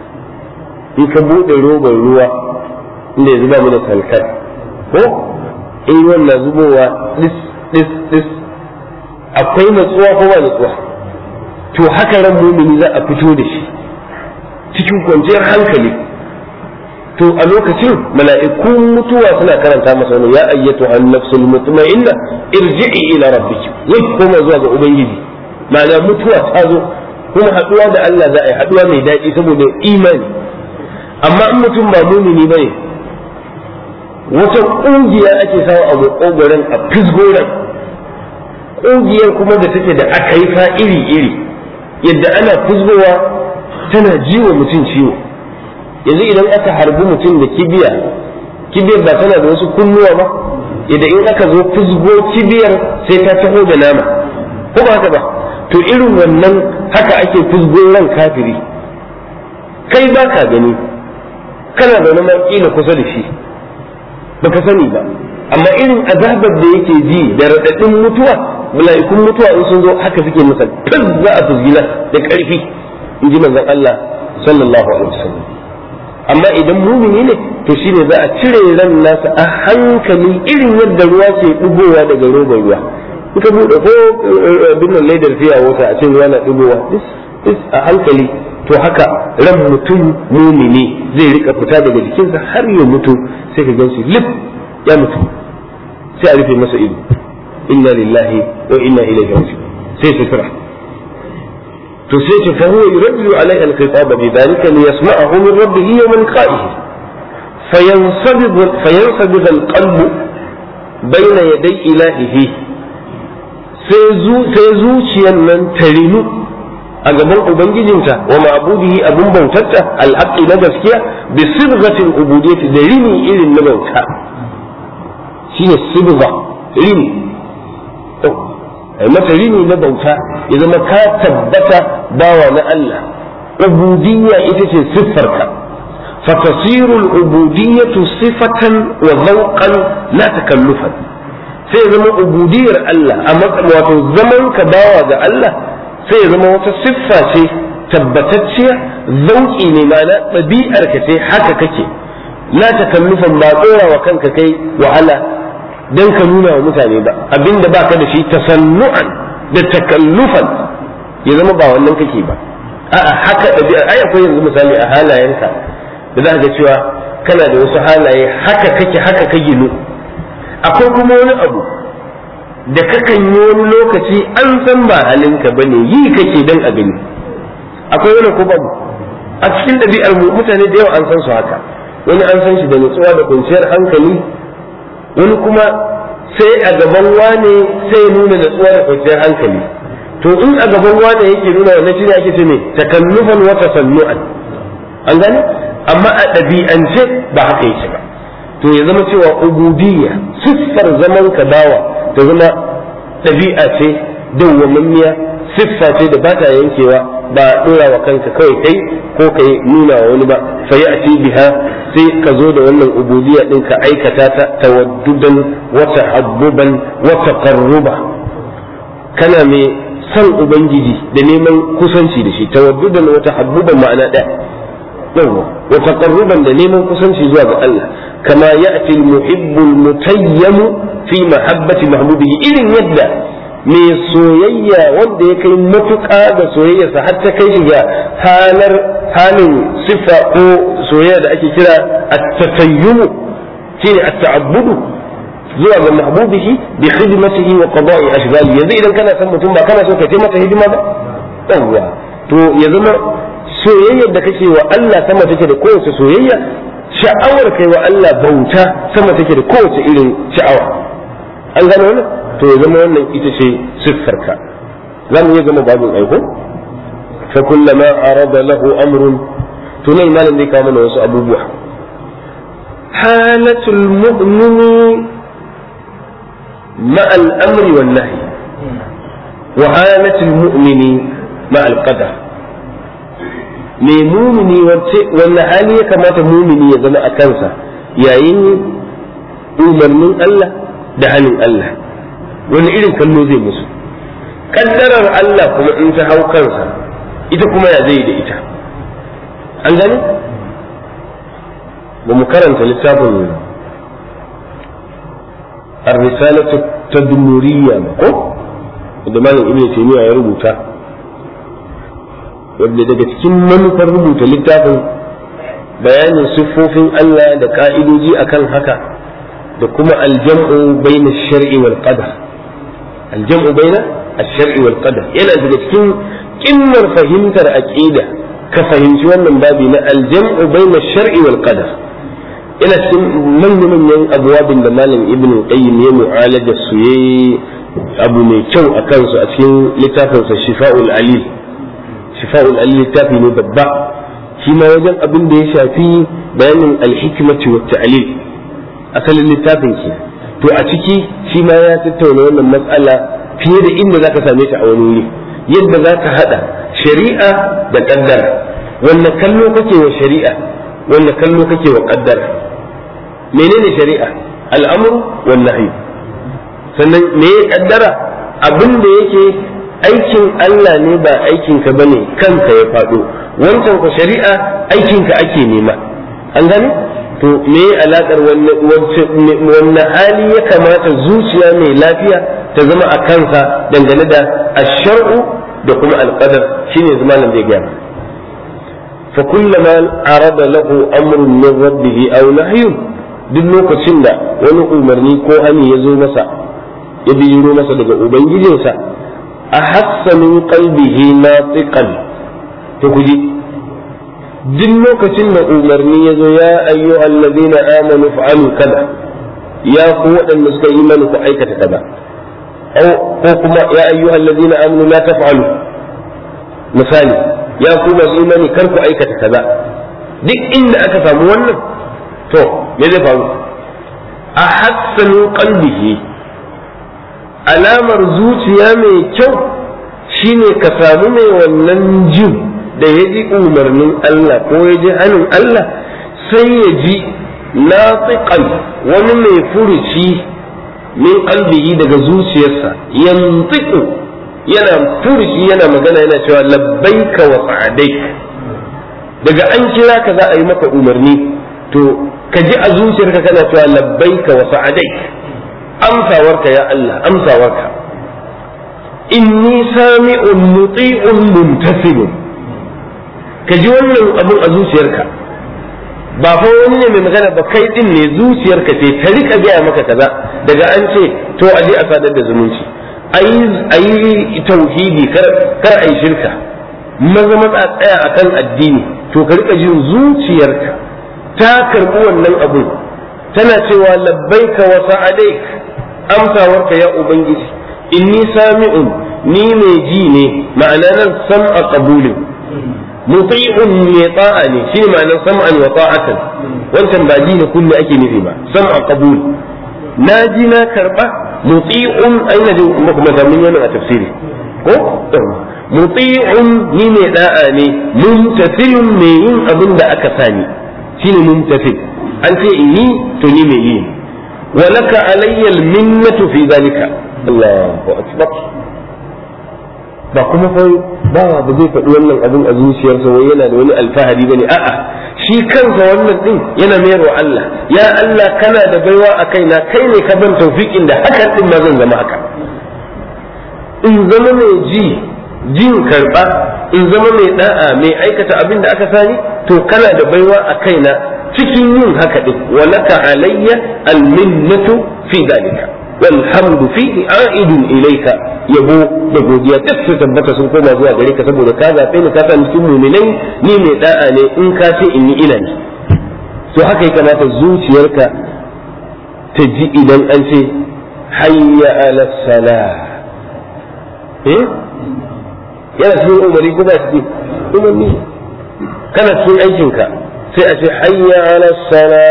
in ka buɗe roban ruwa inda ya zuba mana salkar ko in ruwan na zubowa ɗis ɗis ɗis akwai natsuwa ko ba natsuwa to haka ran mumini za a fito da shi cikin kwanciyar hankali to a lokacin mala'ikun mutuwa suna karanta masa wani ya ayyatu an nafsul mutma'inna irji'i ila rabbiki zai koma zuwa ga ubangiji ma'ana mutuwa ta zo kuma haduwa da Allah za a yi haduwa mai daɗi saboda imani amma in mutum ba mumini bane wata ƙungiya ake sawa a makogoron a fisgoran ƙungiyar kuma da take da aka yi fa iri iri yadda ana fisgowa tana jiwa mutum ciwo yanzu idan aka harbi mutum da kibiya kibiyar ba tana da wasu kunnuwa ba idan in aka zo fusgo kibiyar sai ta taho da nama ko ba haka ba to irin wannan haka ake fusgo ran kafiri kai ba ka gani kana da wani kila kusa da shi baka sani ba amma irin azabar da yake ji da raɗaɗin mutuwa mala'ikun mutuwa in sun zo haka suke masa tun za a fusgina da ƙarfi in ji manzon Allah sallallahu alaihi wasallam amma idan mumini ne to shine za a cire ran nasa a hankali irin yadda ruwa ke ɗigowa daga robar ruwa in ka buɗe ko abin nan laidar fiya wata a ce ruwa na ɗigowa a hankali to haka ran mutum mumini zai rika fita daga jikinsa har ya mutu sai ka gansu lif ya mutu sai a rufe masa ido inna lillahi wa inna ilaihi raji'un sai sutura to sai ce fa huwa yuraddu alaihi alqitab bi dhalika li yasma'ahu min rabbih yawm liqa'ihi fayansabid fayansabid alqalb bayna yaday ilahihi sai zuciyar nan ta rinu a gaban ubangijinta wa ma'budihi abun bautarta alhaqi na gaskiya bi sibghatil ubudiyyati da rini irin na bauta shine sibgha rini ai mata rini na bauta ya zama ka tabbata bawa na Allah ubudiyya ita ce siffarka فتصير العبودية صفة وذوقا لا تكلفا sai zama ubudiyar Allah a wato zaman ka bawa ga Allah sai zama wata siffa ce tabbatacciya zauki ne ma'ana ɗabi'ar ka ce haka kake la takallufan ba tsora wa kanka kai wahala dan ka nuna wa mutane ba abinda baka da shi tasannu'an da takallufan ya zama ba wannan kake ba a'a haka ɗabi'ar ai akwai yanzu misali a halayenka da za ga cewa kana da wasu halaye haka kake haka ka ginu akwai kuma wani abu da kakan yi wani lokaci an san ba halinka ba ne yi kake dan a gani akwai wani ko babu a cikin ɗabi'ar mu mutane da yawa an san su haka wani an san shi da nutsuwa da kwanciyar hankali wani kuma sai a gaban wane sai nuna nutsuwa da kwanciyar hankali to in a gaban wane yake nuna wannan shi ne ake ce ne takallufan wa tasannu'an an gane amma a ɗabi'ance ba haka yake ba to ya zama cewa ubudiyya siffar zaman ka dawa ta zama ɗabi'a ce dawwamammiya siffa ce da ba ta yankewa ba ɗora wa kanka kawai kai ko ka nuna wa wani ba fa ya biha sai ka zo da wannan ubudiyya ɗin ka aikata ta tawaddudan wa tahabbuban wa taqarruba kana mai son ubangiji da neman kusanci da shi tawaddudan wa tahabbuban ma'ana ɗaya yawa wa taqarruban da neman kusanci zuwa ga Allah kama ya'ti al-muhibbu al-mutayyam fi mahabbati mahbubihi irin yadda mai soyayya wanda ya kai matuƙa da soyayyarsa har ta kai shi ga halar halin sifa ko soyayya da ake kira at-tatayyum shine at-ta'abbudu zuwa ga mahbubihi bi khidmatihi wa qada'i ashghali yanzu idan kana son mutum ba kana so ka masa hidima ba yawa to ya zama soyayyar da kake wa Allah sama take da kowace soyayya sha'awar kai wa Allah bauta sama take da kowace irin sha'awa an gano wannan to ya zama wannan ita ce siffarka za mu iya zama babin aiko fa kullama arada lahu amrun to nan malam zai kawo mana wasu abubuwa halatul mu'mini مع الأمر والنهي وهالة المؤمن مع القدر mai mumini wanne hali ya kamata mumini ya zama a kansa yayin umarnin Allah da hannun Allah wani irin kallo zai musu kaddarar Allah kuma in ta hau kansa ita kuma ya zai da ita an gani ba mu karanta littafin الرسالة التدمرية ko da malam ibn taymiya ya rubuta wanda daga cikin manufar rubuta littafin bayanin siffofin Allah da ka'idoji akan haka da kuma aljam'u baina shar'i wal qadar aljam'u baina ash-shar'i wal qadar yana daga cikin kimmar fahimtar aqida ka fahimci wannan babi na aljam'u baina shar'i wal qadar yana cikin manya-manyan abuwabin da malam ibn qayyim ya mu'alaja su yayi abu mai kyau a kansu a cikin littafinsa shifa'ul alil shifa'ul alil littafi ne babba shi ma wajen abin da ya shafi bayanin alhikmati wa ta'lil asalin littafin ke to a ciki shi ma ya tattauna wannan matsala fiye da inda zaka same ta a wani wuri yadda zaka hada shari'a da kaddara wanne kallo kake wa shari'a wanne kallo kake wa kaddara menene shari'a al'amru wan nahyi sannan me ya kaddara abin da yake aikin Allah ne ba aikin ka bane kanka ya faɗo wancan ku shari'a aikin ka ake nema an gani to me alakar wannan hali ya kamata zuciya mai lafiya ta zama a kansa dangane da ashar'u da kuma alqadar shine zamanin da ya gaya fa kullama arada lahu amrun min rabbih aw nahyun duk lokacin da wani umarni ko hani ya zo masa ya biro masa daga ubangijinsa a hassanin qalbihi natiqan to kuji duk lokacin da umarni ya zo ya ayyu allazina amanu fa'alu kaza ya ku waɗanda suka yi imani ku aikata kaza ko kuma ya ayyu allazina amanu la taf'alu misali ya ku masu imani kar ku aikata kaza duk inda aka samu wannan to me zai faru a hassanu qalbihi alamar zuciya mai kyau shine ka samu mai wannan jin da ya ji umarnin Allah ko ya ji hannun Allah sai ya ji natiqan wani mai furuci min qalbihi daga zuciyarsa yantiqu yana furuci yana magana yana cewa labbaika wa sa'adaik daga an kira ka za a yi maka umarni to ka ji a zuciyarka kana cewa labbaika wa sa'adaik amsawarka ya Allah amsawarka inni sami'un muti'un mumtasilun ka ji wannan abun a zuciyarka ba fa wani ne mai magana ba kai din ne zuciyarka ce ta rika gaya maka kaza daga an ce to a je a sadar da zumunci ayi tauhidi kar kar ayi shirka maza matsa tsaya akan addini to ka rika jin zuciyarka ta karbi wannan abun tana cewa labbaika wa sa'adaik amsawarka ya ubangiji inni sami'un ni mai ji ne ma'ana nan sam'a qabulin muti'un mai ta'a ne shi ma'anar sam'an wa ta'atan wancan ba ji ne kullu ake nufi ba sam'a qabul na ji na karba muti'un aina ji kuma zamin yana a tafsiri ko muti'un ni mai da'a ne mumtasilun mai yin abin da aka sani shine mumtasil an ce inni to ni mai yi ولك علي المنة في ذلك الله أكبر ba kuma fa ba ba zai faɗi wannan abin a zuciyarsa wai yana da wani alfahari bane a'a shi kansa wannan din yana mayarwa Allah ya Allah kana da baiwa a kaina kai ne ka ban tawfiqin da hakan din ma zan zama haka in zama mai ji jin karba in zama mai da'a mai aikata abin da aka sani to kana da baiwa a kaina cikin yin haka din walaka alayya alminnatu fi dalika والحمد فيه عائد إليك yabo da godiya duk su tabbata sun koma zuwa gare ka saboda ka zaɓe ni ka sa cikin muminai ni mai da'a ne in ka ce in yi ina ne to haka ya kamata zuciyarka ta ji idan an ce hayya ala sala eh yana cikin umari ko ba cikin umarni kana cikin aikinka sai a ce hayya ala sala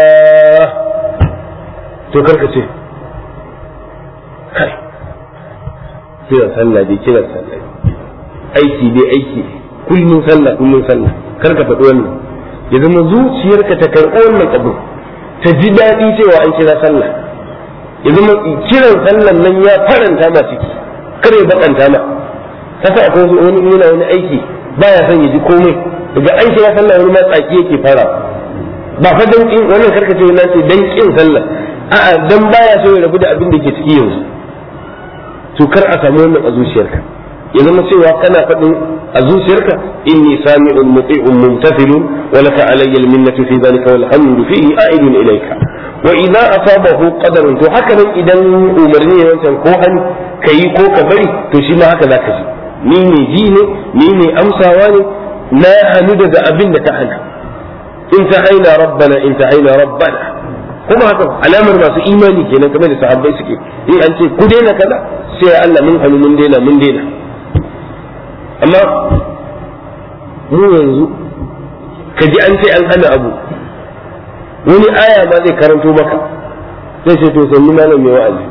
to karka ce kai kiran sallah dai kiran sallah aiki dai aiki kullun sallah kullun sallah kar ka faɗi wannan ya zama zuciyarka ta karɓi wannan abu ta ji daɗi cewa an kira sallah ya zama kiran sallan nan ya faranta ma ciki kar ya bakanta ma kasa akwai wani yana wani aiki baya son ya ji komai daga an kira sallah wani ma tsaki yake fara ba fa dan wannan karka ce na ce dan kin sallah a'a dan baya so ya rabu da abin da ke ciki yanzu to kar a samu wannan a zuciyarka ya zama cewa kana faɗin a zuciyarka inni sami'un muti'un mumtathilun wa laka alayya alminnatu fi dhalika wal hamdu fihi a'idun ilayka wa idza asabahu qadarun to haka nan idan umarni ne wancan ko an kai ko ka bari to shi ma haka zaka ji ni ne ji ne ni ne amsawa ne na hannu daga abin da ta hana in ta haina rabbana in ta haina rabbana kuma haka alamar masu imani kenan kamar da sahabbai suke in an ce ku daina kaza sai Allah mun hannu mun daina mun daina amma mu yanzu ka ji an ce an hana abu wani aya ma zai karanto maka zai ce to sanni malam mai wa'azi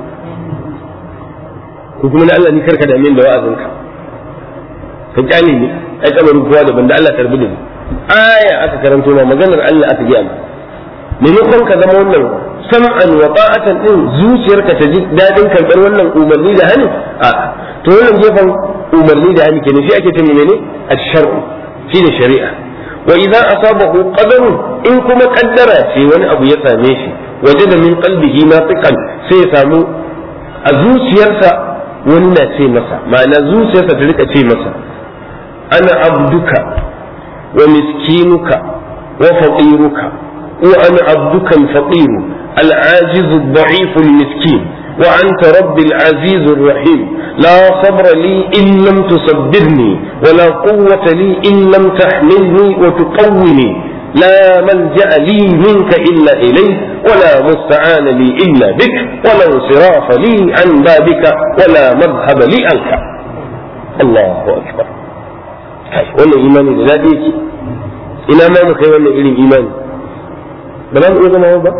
ko kuma na Allah ni karka da min da wa'azinka ka kyale ni ai kabarin kowa daban da Allah tarbi da ni aya aka karanto ma maganar Allah aka ji amma maimakon ka zama wannan sam'an wa ta'atan din zuciyarka ta ji dadin karɓar wannan umarni da hani a to wannan gefen umarni da hani kenan shi ake ta menene ash-shar'u shine shari'a wa idan asabahu qadarun in kuma kaddara ce wani abu ya same shi waje da min qalbihi nafiqan sai ya samu a zuciyarsa wani na ce masa ma'ana zuciyarsa ta rika ce masa ana abduka wa miskinuka wa faqiruka wa ana abduka al-faqir al-ajiz ad-da'if al-miskin وأنت رب العزيز الرحيم لا صبر لي إن لم تصبرني ولا قوة لي إن لم تحملني وتقوني لا ملجأ لي منك إلا إليك ولا مستعان لي إلا بك ولا انصراف لي عن بابك ولا مذهب لي عنك الله أكبر wannan imani da daɗi yake ina ma mu kai wannan irin imani ba za mu iya zama ba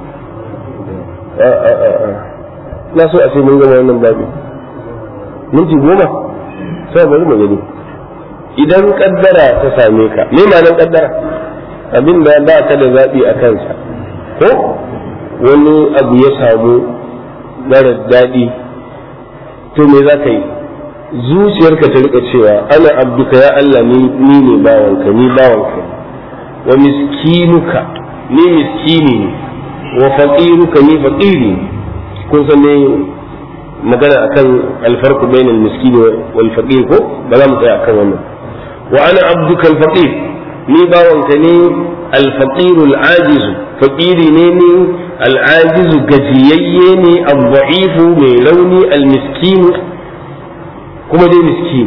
na so a ce mun gama wannan babi minti goma sai bari mu gani idan kaddara ta same ka me ma'anar kaddara abin da ba ka da zaɓi a kansa ko wani abu ya samu mara daɗi to me za ka yi zuciyarka ta rika cewa ana abduka ya Allah ni ne bawanka ni bawanka wa miskinuka ni miskini ne wa faqiruka ni faqiri kun san ne magana akan alfarqu bainal miskini wal faqir ko ba za mu tsaya akan wannan wa ana abduka al faqir ni bawanka ne al faqir al ajiz faqiri ne ni al ajiz gajiyayye ne al da'if mai rauni al miskin kuma dai miskin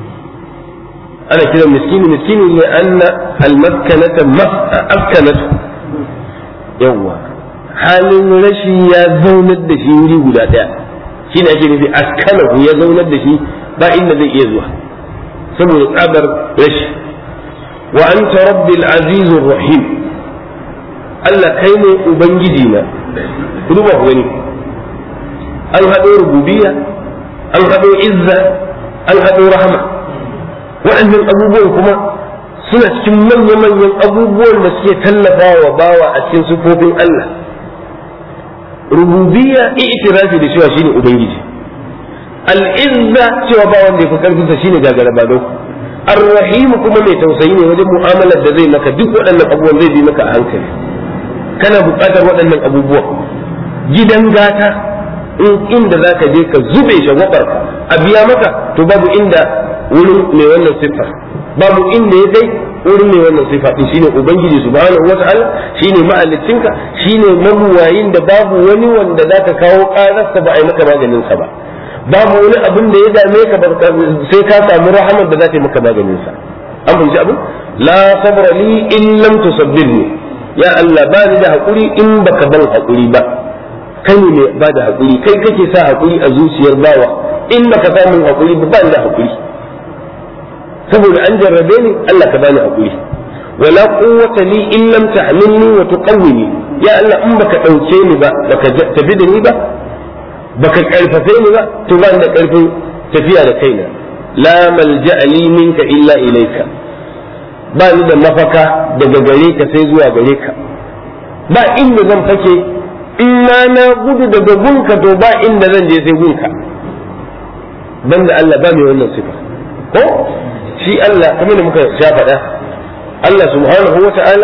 ana kira miskini miskini ne anna al maskanata maskanatu yawwa halin rashi ya zaunar da shi wuri guda ɗaya shi ne ake nufi askanahu ya zaunar da shi ba inda zai iya zuwa saboda tsabar rashi wa anta rabbil azizur rahim Allah kai ne ubangiji na ku duba ku gani an haɗo rububiyya an haɗo izza an haɗo rahama waɗannan abubuwan kuma suna cikin manya-manyan abubuwan da suke tallafa wa bawa a cikin sufofin Allah rububiyya i'tirafi da cewa shine ubangiji al'izza cewa ba wanda yafi karfin sa shine gagara ba dau ar-rahim kuma mai tausayi ne wajen mu'amalar da zai maka duk waɗannan abubuwan zai bi maka a hankali kana buƙatar waɗannan abubuwan gidan gata in inda zaka je ka zube shagwabar a biya maka to babu inda wurin mai wannan siffar babu inda ya kai wurin mai wannan sifa din shine ubangiji subhanahu wata'ala shine mahaliccinka shine mabuwayin da babu wani wanda zaka kawo kararsa ba a yi maka maganin sa ba babu wani abin da ya dame ka sai ka samu rahamar da za ta yi maka maganin sa an fahimci abin la sabra li in lam tusabbirni ya Allah ba ni da hakuri in baka ban hakuri ba kai ne mai ba da hakuri kai kake sa hakuri a zuciyar bawa in baka samu hakuri ba ba ni da hakuri saboda an jarrabe ni Allah ka bani hakuri wala quwwata li in lam ta'minni wa tuqawwini ya Allah in baka dauke ni ba baka tafi da ni ba baka karfafe ni ba to ba da karfin tafiya da kaina la malja'a li minka illa ilayka ba ni da mafaka daga gare ka sai zuwa gare ka ba inda zan fake in na gudu daga gunka to ba inda zan je sai gunka banda Allah ba mai wannan sifa ko shi Allah kamar da muka sha faɗa Allah subhanahu wa ta'ala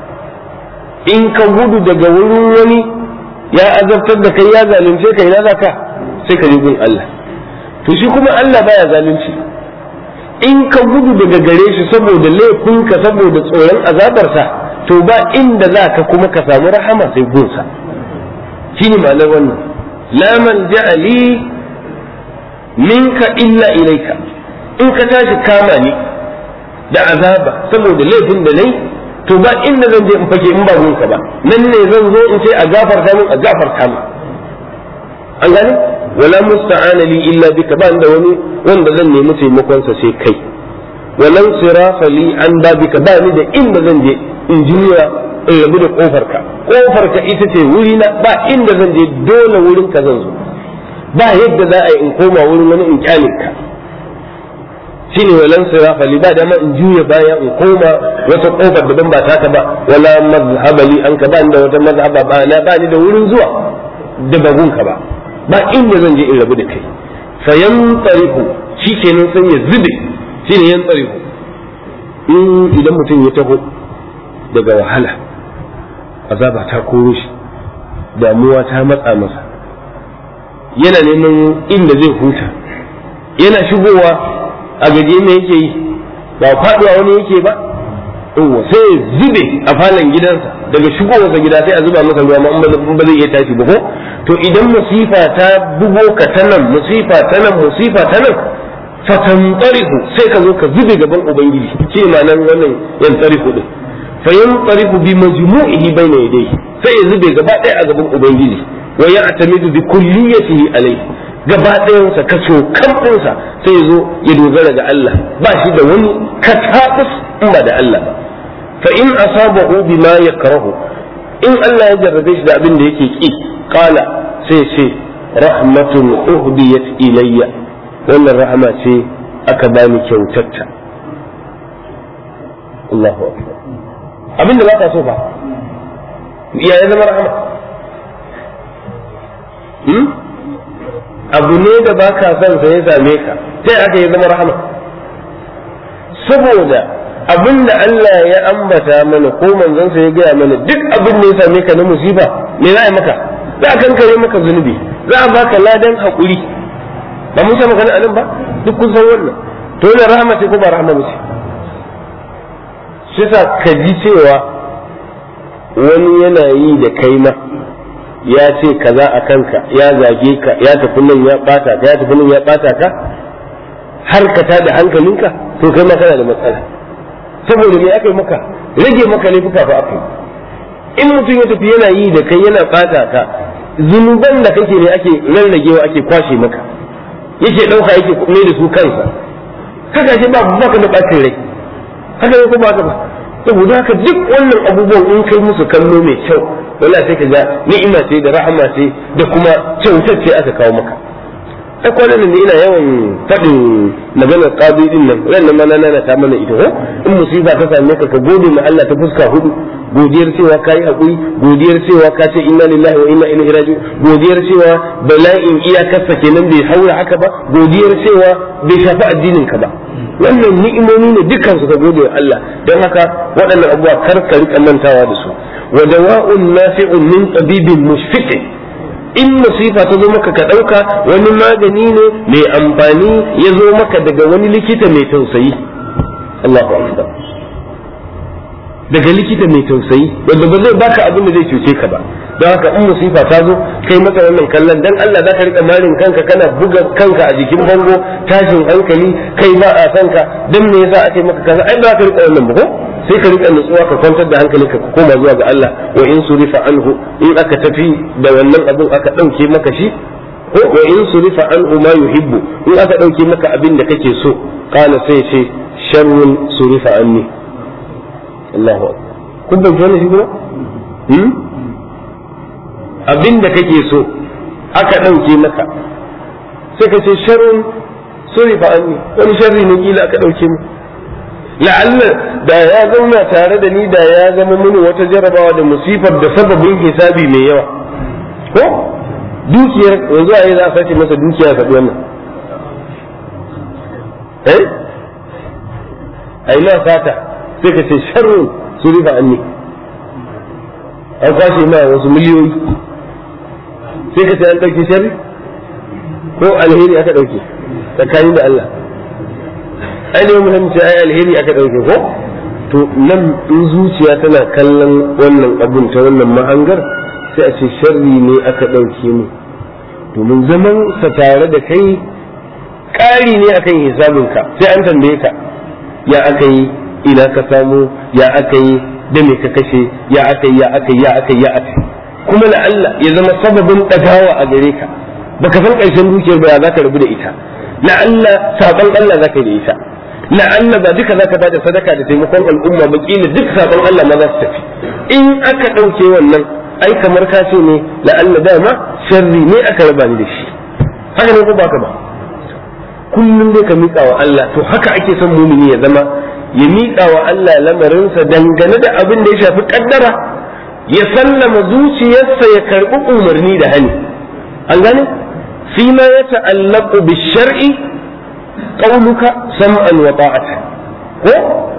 in ka gudu daga wurin wani ya azabtar da kai ya zalunce ka ina zaka sai ka gun Allah to shi kuma Allah baya zalunci in ka gudu daga gare shi saboda laifinka saboda tsoron azabarsa to ba inda za ka kuma ka samu rahama sai gunsa shi ne ma'anar wannan la man ja'ali minka illa ilaika in ka tashi kama ni da azaba saboda laifin da nayi to ba inda zan je in fage in ba gunka ba nan ne zan zo in ce a gafarta min a gafarta min an gane wala musta'ana li illa bika ba da wani wanda zan nemi taimakon sa sai kai walan sirafa li an babika ba ni da inda zan je in juya in rabu da kofar ka kofar ka ita ce wuri na ba inda zan je dole wurin ka zan zo ba yadda za a yi in koma wurin wani in kyale ka shine walan sirafa li ba da ma in juya baya in koma wata kofar daban ba taka ba wala mazhaba li an ka ba da wata mazhaba ba na ba ni da wurin zuwa da bagun ka ba ba inda zan je in rabu da kai fa yan tsariku shikenan sai ya zube shine yan tsariku in idan mutum ya taho daga wahala azaba ta koro shi damuwa ta matsa masa yana neman inda zai huta yana shigowa a gaje me yake yi ba faduwa wani yake ba yawa sai ya zube a falon gidansa daga shigowarsa gida sai a zuba masa ruwa ma ba zai iya tashi ba ko to idan musifa ta bugo ka ta nan musifa ta nan musifa ta nan fatantarihu sai ka zo ka zube gaban ubangiji ce ma nan wannan yan tarihu din fa yantarihu bi majmu'ihi bayna yadayhi sai ya zube gaba ɗaya a gaban ubangiji wa ya'tamidu bi kulliyatihi alayhi gaba ɗayansa kaso kamɗinsa sai ya zo ya dogara ga Allah ba shi da wani katabus in ba da Allah ba fa in asabahu bima yakrahu in Allah ya jarrabe shi da abin da yake ki qala sai ce rahmatun uhdiyat ilayya wannan rahama ce aka bani kyautatta Allahu akbar abin da ba ka so ba ya ya zama rahama abu ne da ba ka son sa ya same ka sai aka yi zama rahama saboda abin da Allah ya ambata mana ko manzon sa ya gaya mana duk abin da ya same ka na musiba me za a yi maka za a kankare maka zunubi za a baka ladan hakuri ba mun sa magana anan ba duk kun san wannan to ne rahama ce ko ba rahama ce shi sa ka ji cewa wani yana yi da kai ma ya ce kaza a kanka ya zage ka ya tafi nan ya bata ka ya tafi nan ya bata ka har ka tada hankalinka to kai ma kana da matsala saboda me aka yi maka rage maka laifuka fa aka yi in mutum ya tafi yana yi da kai yana bata ka zunuban da kake ne ake rarragewa ake kwashe maka yake dauka yake mai da su kansa haka shi ba baka da bacin rai haka ne ko ba ka ba saboda haka duk wannan abubuwan in kai musu kallo mai kyau wala sai ka ga ni'ima ce da rahama ce da kuma kyautar ce aka kawo maka ai kwanan nan ina yawan faɗin maganar qadi din nan ran nan mana nana ta mana ita ko in musiba ta same ka ka gode ma Allah ta fuska hudu godiyar cewa kai hakuri godiyar cewa ka ce inna lillahi wa inna ilaihi raji'un godiyar cewa bala'in iyakarsa kenan bai haura haka ba godiyar cewa bai shafi addinin ka ba wannan ni'imomi ne dukkan su ka gode wa Allah don haka waɗannan abubuwa kar ka rika mantawa da su wa dawa'un nafi'un min tabibin mushfiqin in musifa ta zo maka ka ɗauka wani magani ne mai amfani ya zo maka daga wani likita mai tausayi Allahu akbar daga likita mai tausayi wanda ba zai baka abin da zai cuce ka ba don haka in musifa ta zo kai maka wannan kallon dan Allah za ka rika marin kanka kana buga kanka a jikin bango tashin hankali kai ba a kanka dan me yasa ake maka kaza ai ba ka rika wannan ba ko sai ka rika nutsuwa ka kwantar da hankali ka koma zuwa ga Allah wa in surifa anhu in aka tafi da wannan abin aka dauke maka shi ko wa in surifa anhu ma yuhibbu in aka dauke maka abin da kake so kana sai ce sharrun surifa anni Allahu akbar kun ban wannan shi kuma hmm abin da kake so aka dauke maka sai ka ce sharrun surifa anni wani sharri ne kila aka dauke mu la'alla da ya zauna tare da ni da ya zama mini wata jarabawa da musifar da sababin hisabi mai yawa ko dukiyar yanzu a yi za a sace masa dukiya ya faɗi wannan eh a yi sata sai ka ce sharrun su riba anni an kwashe ma wasu miliyoyi sai ka ce an ɗauki sharri ko alheri aka ɗauke tsakanin da Allah ainihin muhimmanci ai alheri aka ɗauke ko to nan in zuciya tana kallon wannan abun ta wannan mahangar sai a ce sharri ne aka ɗauke mu domin zaman sa tare da kai ƙari ne akan hisabinka sai an tambaye ka ya aka yi ina ka samu ya aka yi da me ka kashe ya aka yi ya aka yi ya aka yi ya aka yi kuma na Allah ya zama sababin ɗagawa a gare ka baka san ƙarshen dukiyar ba za ka rabu da ita na Allah saban Allah za ka yi da ita la'alla ba duka zaka bada sadaka da taimakon al'umma ba kila duk sabon Allah ma za su tafi in aka ɗauke wannan ai kamar ka ce ne la'alla dama sharri ne aka raba ni da shi haka ne ko baka ba kullum dai ka miƙa wa Allah to haka ake son mumini ya zama ya miƙa wa Allah lamarinsa dangane da abin da ya shafi kaddara ya sallama zuciyarsa ya karɓi umarni da hani an gane fi ma ya ta'allaqu bi shar'i qauluka sam'an wa ta'atan ko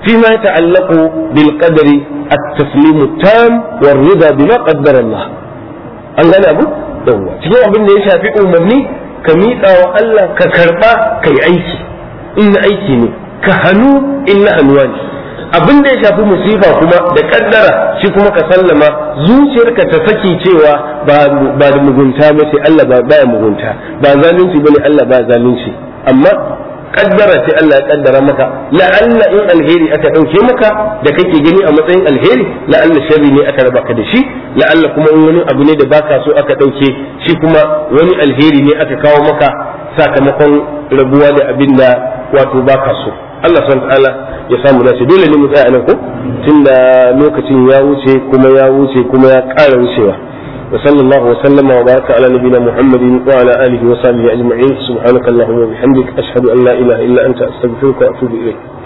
فيما يتعلق بالقدر التسليم التام والرضا بما قدر الله an gane abu yawwa cikin abin da ya shafi umarni ka miƙa wa Allah ka karɓa ka yi aiki in na aiki ne ka hannu in na hannuwa ne abin da ya shafi musifa kuma da kaddara shi kuma ka sallama zuciyarka ta saki cewa ba da mugunta ba sai Allah ba baya mugunta ba zalunci bane Allah ba zalunci amma kaddara ce Allah ya kaddara maka la'alla in alheri aka dauke maka da kake gani a matsayin alheri la'alla sharri ne aka raba ka da shi la'alla kuma in wani abu ne da baka so aka dauke shi kuma wani alheri ne aka kawo maka sakamakon rabuwa da abin da wato baka so Allah subhanahu ta'ala ya samu dace dole ne mu tsaya nan ko tunda lokacin ya wuce kuma ya wuce kuma ya ƙara wucewa وصلى الله وسلم وبارك على نبينا محمد وعلى اله وصحبه اجمعين سبحانك اللهم وبحمدك اشهد ان لا اله الا انت استغفرك واتوب اليك